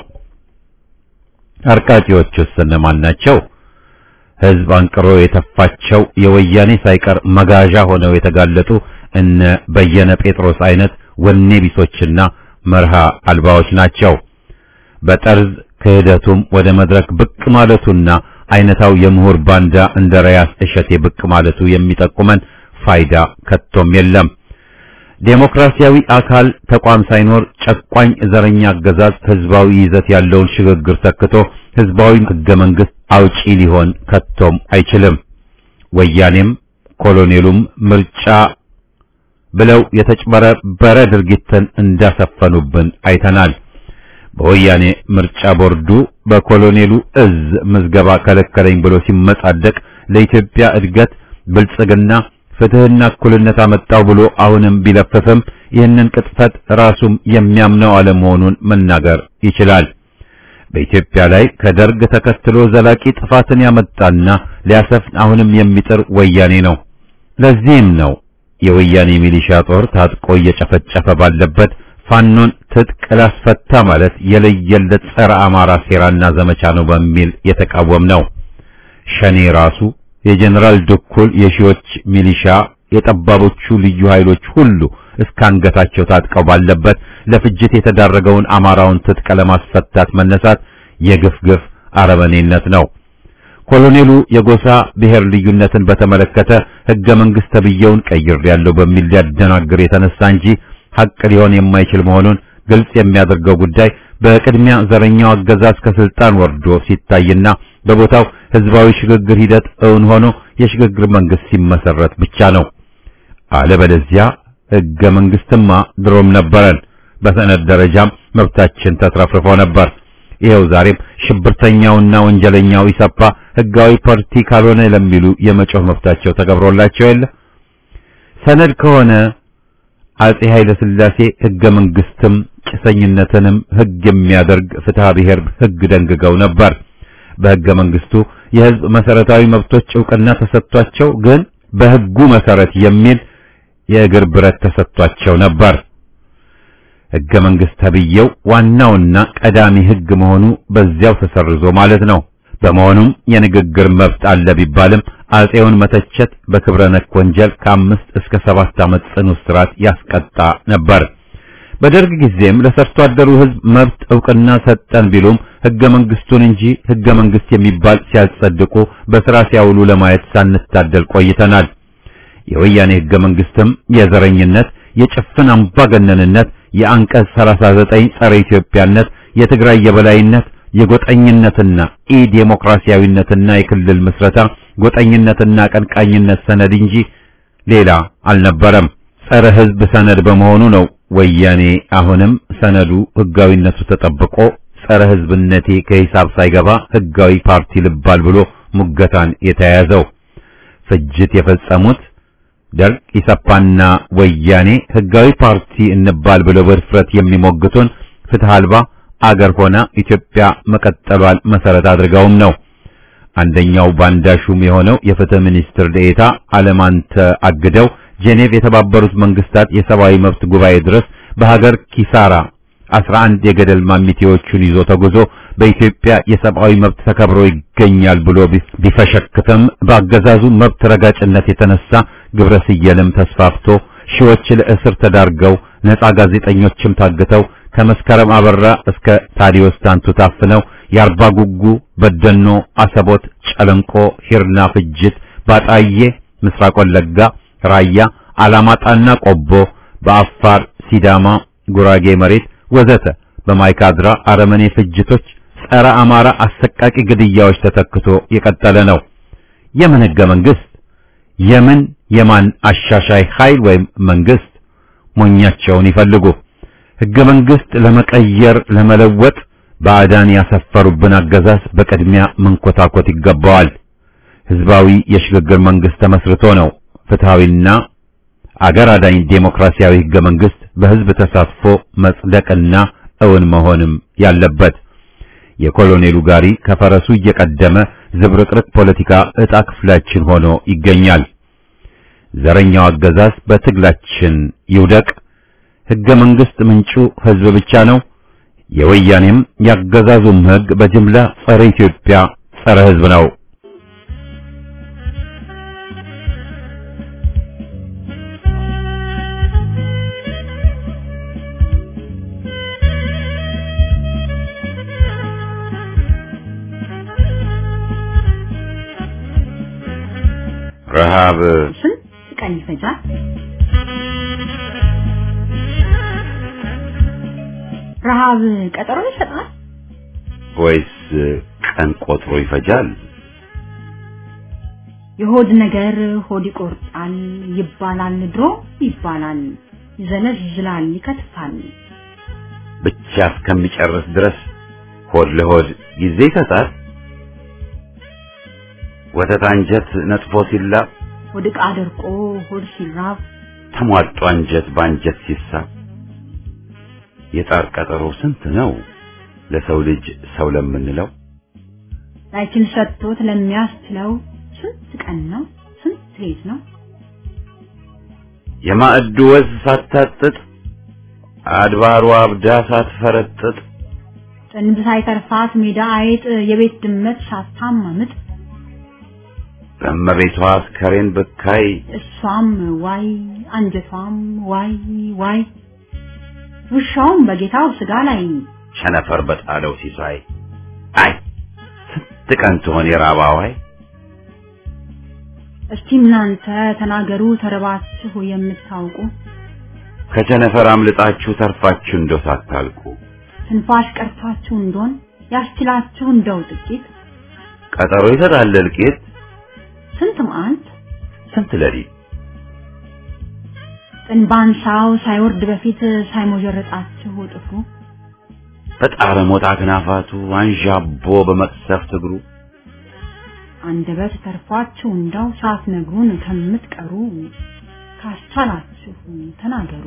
አርቃቂዎቹስ እነማን ናቸው? ህዝብ አንቅሮ የተፋቸው የወያኔ ሳይቀር መጋዣ ሆነው የተጋለጡ እነ በየነ ጴጥሮስ አይነት ወኔ ቢሶችና መርሃ አልባዎች ናቸው። በጠርዝ ክህደቱም ወደ መድረክ ብቅ ማለቱና አይነታው የምሁር ባንዳ እንደ ራያስ እሸቴ ብቅ ማለቱ የሚጠቁመን ፋይዳ ከቶም የለም። ዴሞክራሲያዊ አካል ተቋም ሳይኖር ጨቋኝ ዘረኛ አገዛዝ ህዝባዊ ይዘት ያለውን ሽግግር ተክቶ ህዝባዊ ህገ መንግስት አውጪ ሊሆን ከቶም አይችልም። ወያኔም ኮሎኔሉም ምርጫ ብለው የተጭበረበረ ድርጊትን እንዳሰፈኑብን አይተናል። በወያኔ ምርጫ ቦርዱ በኮሎኔሉ እዝ ምዝገባ ከለከለኝ ብሎ ሲመጻደቅ ለኢትዮጵያ እድገት ብልጽግና ፍትህና እኩልነት አመጣው ብሎ አሁንም ቢለፍፍም ይህንን ቅጥፈት ራሱም የሚያምነው አለመሆኑን መናገር ይችላል። በኢትዮጵያ ላይ ከደርግ ተከትሎ ዘላቂ ጥፋትን ያመጣና ሊያሰፍን አሁንም የሚጥር ወያኔ ነው። ለዚህም ነው የወያኔ ሚሊሻ ጦር ታጥቆ እየጨፈጨፈ ባለበት ፋኖን ትጥቅ ላስፈታ ማለት የለየለት ጸረ አማራ ሴራና ዘመቻ ነው በሚል የተቃወም ነው። ሸኔ ራሱ የጀነራል ድኩል የሺዎች ሚሊሻ የጠባቦቹ ልዩ ኃይሎች ሁሉ እስከ አንገታቸው ታጥቀው ባለበት ለፍጅት የተዳረገውን አማራውን ትጥቅ ለማስፈታት መነሳት የግፍ ግፍ አረመኔነት ነው። ኮሎኔሉ የጎሳ ብሔር ልዩነትን በተመለከተ ሕገ መንግሥት ተብዬውን ቀይሬያለሁ በሚል ሊያደናግር የተነሳ እንጂ ሐቅ ሊሆን የማይችል መሆኑን ግልጽ የሚያደርገው ጉዳይ በቅድሚያ ዘረኛው አገዛዝ ከስልጣን ወርዶ ሲታይና በቦታው ህዝባዊ ሽግግር ሂደት እውን ሆኖ የሽግግር መንግስት ሲመሰረት ብቻ ነው። አለበለዚያ ሕገ መንግስትማ ድሮም ነበረን፣ በሰነድ ደረጃም መብታችን ተትረፍርፎ ነበር። ይኸው ዛሬም ሽብርተኛውና ወንጀለኛው ኢሰፓ ህጋዊ ፓርቲ ካልሆነ ለሚሉ የመጮህ መብታቸው ተከብሮላቸው የለ። ሰነድ ከሆነ አጼ ኃይለ ሥላሴ ህገ መንግስትም ጭሰኝነትንም ህግ የሚያደርግ ፍትሐ ብሔር ህግ ደንግገው ነበር። በህገ መንግስቱ የህዝብ መሰረታዊ መብቶች ዕውቅና ተሰጥቷቸው ግን በህጉ መሰረት የሚል የእግር ብረት ተሰጥቷቸው ነበር። ህገ መንግስት ተብዬው ዋናውና ቀዳሚ ህግ መሆኑ በዚያው ተሰርዞ ማለት ነው። በመሆኑም የንግግር መብት አለ ቢባልም አጼውን መተቸት በክብረ ነክ ወንጀል ከአምስት እስከ ሰባት ዓመት ጽኑ እስራት ያስቀጣ ነበር። በደርግ ጊዜም ለሰርቶ አደሩ ህዝብ መብት ዕውቅና ሰጠን ቢሉም ህገ መንግስቱን እንጂ ህገ መንግስት የሚባል ሲያጸድቁ በስራ ሲያውሉ ለማየት ሳንታደል ቆይተናል። የወያኔ ህገ መንግስትም የዘረኝነት፣ የጭፍን አምባገነንነት፣ የአንቀጽ 39 ጸረ ኢትዮጵያነት፣ የትግራይ የበላይነት፣ የጎጠኝነትና ኢ ዴሞክራሲያዊነትና የክልል ምስረታ ጎጠኝነትና ቀንቃኝነት ሰነድ እንጂ ሌላ አልነበረም። ጸረ ህዝብ ሰነድ በመሆኑ ነው ወያኔ አሁንም ሰነዱ ህጋዊነቱ ተጠብቆ ጸረ ህዝብነቴ ከሂሳብ ሳይገባ ህጋዊ ፓርቲ ልባል ብሎ ሙገታን የተያያዘው። ፍጅት የፈጸሙት ደርግ ኢሰፓና ወያኔ ህጋዊ ፓርቲ እንባል ብለው በድፍረት የሚሞግቱን ፍትህ አልባ አገር ሆና ኢትዮጵያ መቀጠሏን መሰረት አድርገውም ነው። አንደኛው ባንዳ ሹም የሆነው የፍትህ ሚኒስትር ዴኤታ አለማንተ አግደው ጄኔቭ የተባበሩት መንግስታት የሰብአዊ መብት ጉባኤ ድረስ በሀገር ኪሳራ 11 የገደል ማሚቴዎቹን ይዞ ተጉዞ በኢትዮጵያ የሰብአዊ መብት ተከብሮ ይገኛል ብሎ ቢፈሸክትም በአገዛዙ መብት ረጋጭነት የተነሳ ግብረ ስየልም ተስፋፍቶ ሺዎች ለእስር ተዳርገው ነፃ ጋዜጠኞችም ታግተው ከመስከረም አበራ እስከ ታዲዮስ ታንቱ ታፍነው የአርባ ጉጉ፣ በደኖ፣ አሰቦት፣ ጨለንቆ፣ ሂርና ፍጅት፣ ባጣዬ፣ ምስራቅ ወለጋ፣ ራያ፣ አላማጣና ቆቦ፣ በአፋር፣ ሲዳማ፣ ጉራጌ መሬት ወዘተ በማይካድራ አረመኔ ፍጅቶች፣ ጸረ አማራ አሰቃቂ ግድያዎች ተተክቶ የቀጠለ ነው። የምን ህገ መንግስት? የምን የማን አሻሻይ ኃይል ወይም መንግስት? ሞኛቸውን ይፈልጉ። ህገ መንግስት ለመቀየር ለመለወጥ ባዕዳን ያሰፈሩብን አገዛዝ በቅድሚያ መንኮታኮት ይገባዋል። ህዝባዊ የሽግግር መንግስት ተመስርቶ ነው ፍትሃዊና አገር አዳኝ ዴሞክራሲያዊ ህገ መንግስት በህዝብ ተሳትፎ መጽደቅና እውን መሆንም ያለበት። የኮሎኔሉ ጋሪ ከፈረሱ እየቀደመ ዝብርቅርቅ ፖለቲካ ዕጣ ክፍላችን ሆኖ ይገኛል። ዘረኛው አገዛዝ በትግላችን ይውደቅ። ህገ መንግስት ምንጩ ህዝብ ብቻ ነው። የወያኔም ያገዛዙም ህግ በጅምላ ጸረ ኢትዮጵያ፣ ጸረ ህዝብ ነው። ረሃብ ስንት ቀን ይፈጃል? ረሃብ ቀጠሮ ይሰጣል ወይስ ቀን ቆጥሮ ይፈጃል? የሆድ ነገር ሆድ ይቆርጣል ይባላል፣ ድሮ ይባላል፣ ይዘለዝላል፣ ይከትፋል። ብቻ እስከሚጨርስ ድረስ ሆድ ለሆድ ጊዜ ይሰጣል። ወተት አንጀት ነጥፎ ሲላብ ሆድ ዕቃ ደርቆ ሆድ ሲራብ ተሟጦ አንጀት በአንጀት ሲሳብ የጣር ቀጠሮ ስንት ነው ለሰው ልጅ ሰው ለምንለው ላይችል ሰጥቶት ለሚያስችለው ስንት ቀን ነው ስንት ሌት ነው የማዕዱ ወዝ ሳታጥጥ አድባሯ አብዳ ሳትፈረጥጥ ጥንብ ሳይተርፋት ሜዳ አይጥ የቤት ድመት ሳታማምጥ በእመቤቷ አስከሬን ብካይ እሷም ዋይ አንጀቷም ዋይ ዋይ ውሻውም በጌታው ስጋ ላይ ቸነፈር በጣለው ሲሳይ አይ ስንት ቀን ትሆን የራባዋይ እስቲ እናንተ ተናገሩ ተረባችሁ የምታውቁ ከቸነፈር አምልጣችሁ ተርፋችሁ እንደው ሳታልቁ ትንፋሽ ቀርቷችሁ እንደሆን ያስችላችሁ እንደው ጥቂት ቀጠሮ ይሰጣል እልቂት ስንት መዓልት ስንት ሌሊት ጥንባንሳው ሳይወርድ በፊት ሳይሞጀረጣችሁ ጥፍሩ በጣረ ሞጣ ክናፋቱ አንዣቦ በመቅሰፍት እግሩ አንደበት ተርፏችሁ እንደው ሳትነግሩን ከምትቀሩ ካስቻላችሁ ተናገሩ።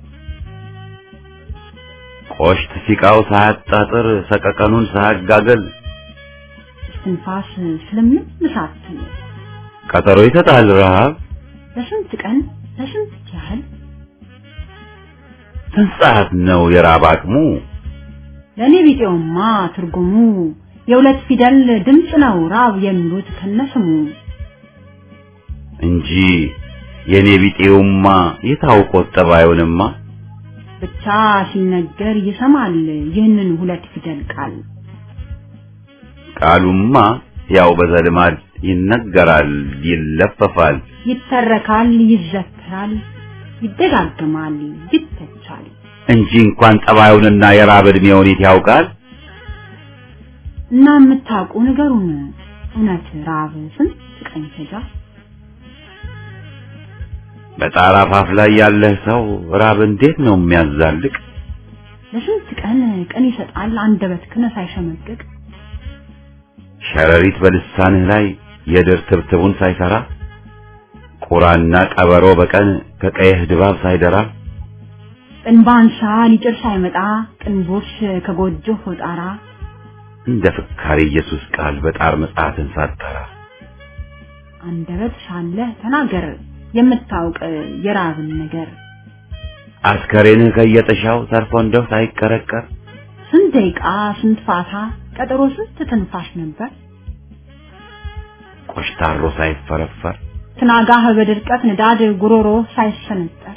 ቆሽት ሲቃው ሳያጣጥር ሰቀቀኑን ሳያጋገል ትንፋስ ስለምን ሳትሉ ቀጠሮ ይሰጣል ረሃብ ለስንት ቀን ለስንት ያህል ስንት ሰዓት ነው የራብ አቅሙ ለእኔ ቢጤውማ ትርጉሙ የሁለት ፊደል ድምፅ ነው ራብ የሚሉት ከነስሙ እንጂ የኔ ቢጤውማ የታውቆት ጠባዩንማ ብቻ ሲነገር ይሰማል ይህንን ሁለት ፊደል ቃል ቃሉማ ያው በዘልማድ ይነገራል ይለፈፋል ይተረካል ይዘከራል ይደጋግማል ይተቻል እንጂ እንኳን ጠባዩንና የራብ ዕድሜውን የት ያውቃል እና የምታውቁ ንገሩን እውነት ራብ ስንት ቀን ይፈጃል በጣራ ፋፍ ላይ ያለህ ሰው ራብ እንዴት ነው የሚያዛልቅ ለስንት ቀን ቀን ይሰጣል አንደበት ክነ ሳይሸመቅቅ ሸረሪት በልሳንህ ላይ የድር ትብትቡን ሳይሰራ ቁራና ቀበሮ በቀን ከቀይህ ድባብ ሳይደራ ጥንባንሳ ሊጭር ሳይመጣ ቅንቦሽ ከጎጆ ጣራ እንደ ፍካሬ ኢየሱስ ቃል በጣር መጽሐፍን ሳጠራ አንደበት ሳለህ ተናገር የምታውቅ የራብን ነገር አስከሬንህ ከየጥሻው ተርፎ እንደው ሳይቀረቀር ስንት ደቂቃ ስንት ፋታ ቀጠሮ ስንት ትንፋሽ ነበር ቆሽታሮ ሳይፈረፈር ትናጋህ በድርቀት ንዳድ ጉሮሮ ሳይሰነጠር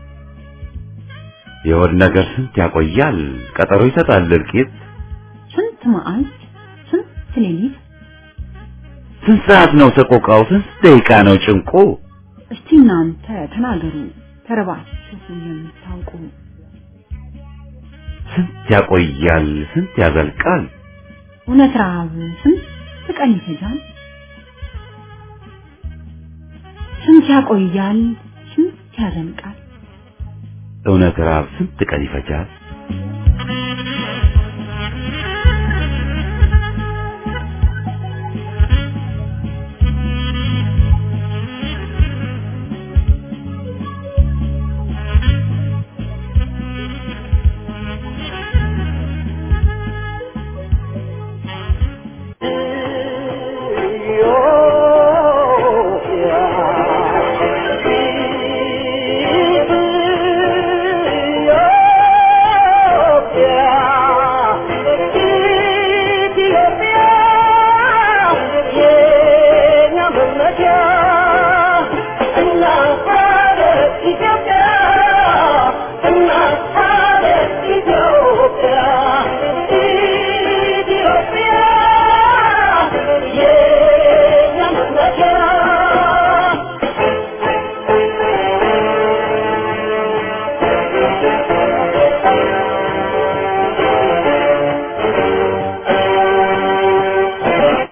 የሆድ ነገር ስንት ያቆያል ቀጠሮ ይሰጣል እልቂት ስንት መዓልት ስንት ሌሊት ስንት ሰዓት ነው ሰቆቃው ስንት ደቂቃ ነው ጭንቁ እስቲ እናንተ ተናገሩ ተረባችሁ የምታውቁ ስንት ያቆያል ስንት ያዘልቃል እውነት ረሃብ ስንት ቀን ይፈጃል ስንት ያቆያል ስንት ያዘልቃል እውነት ራብ ስንት ቀን ይፈጃል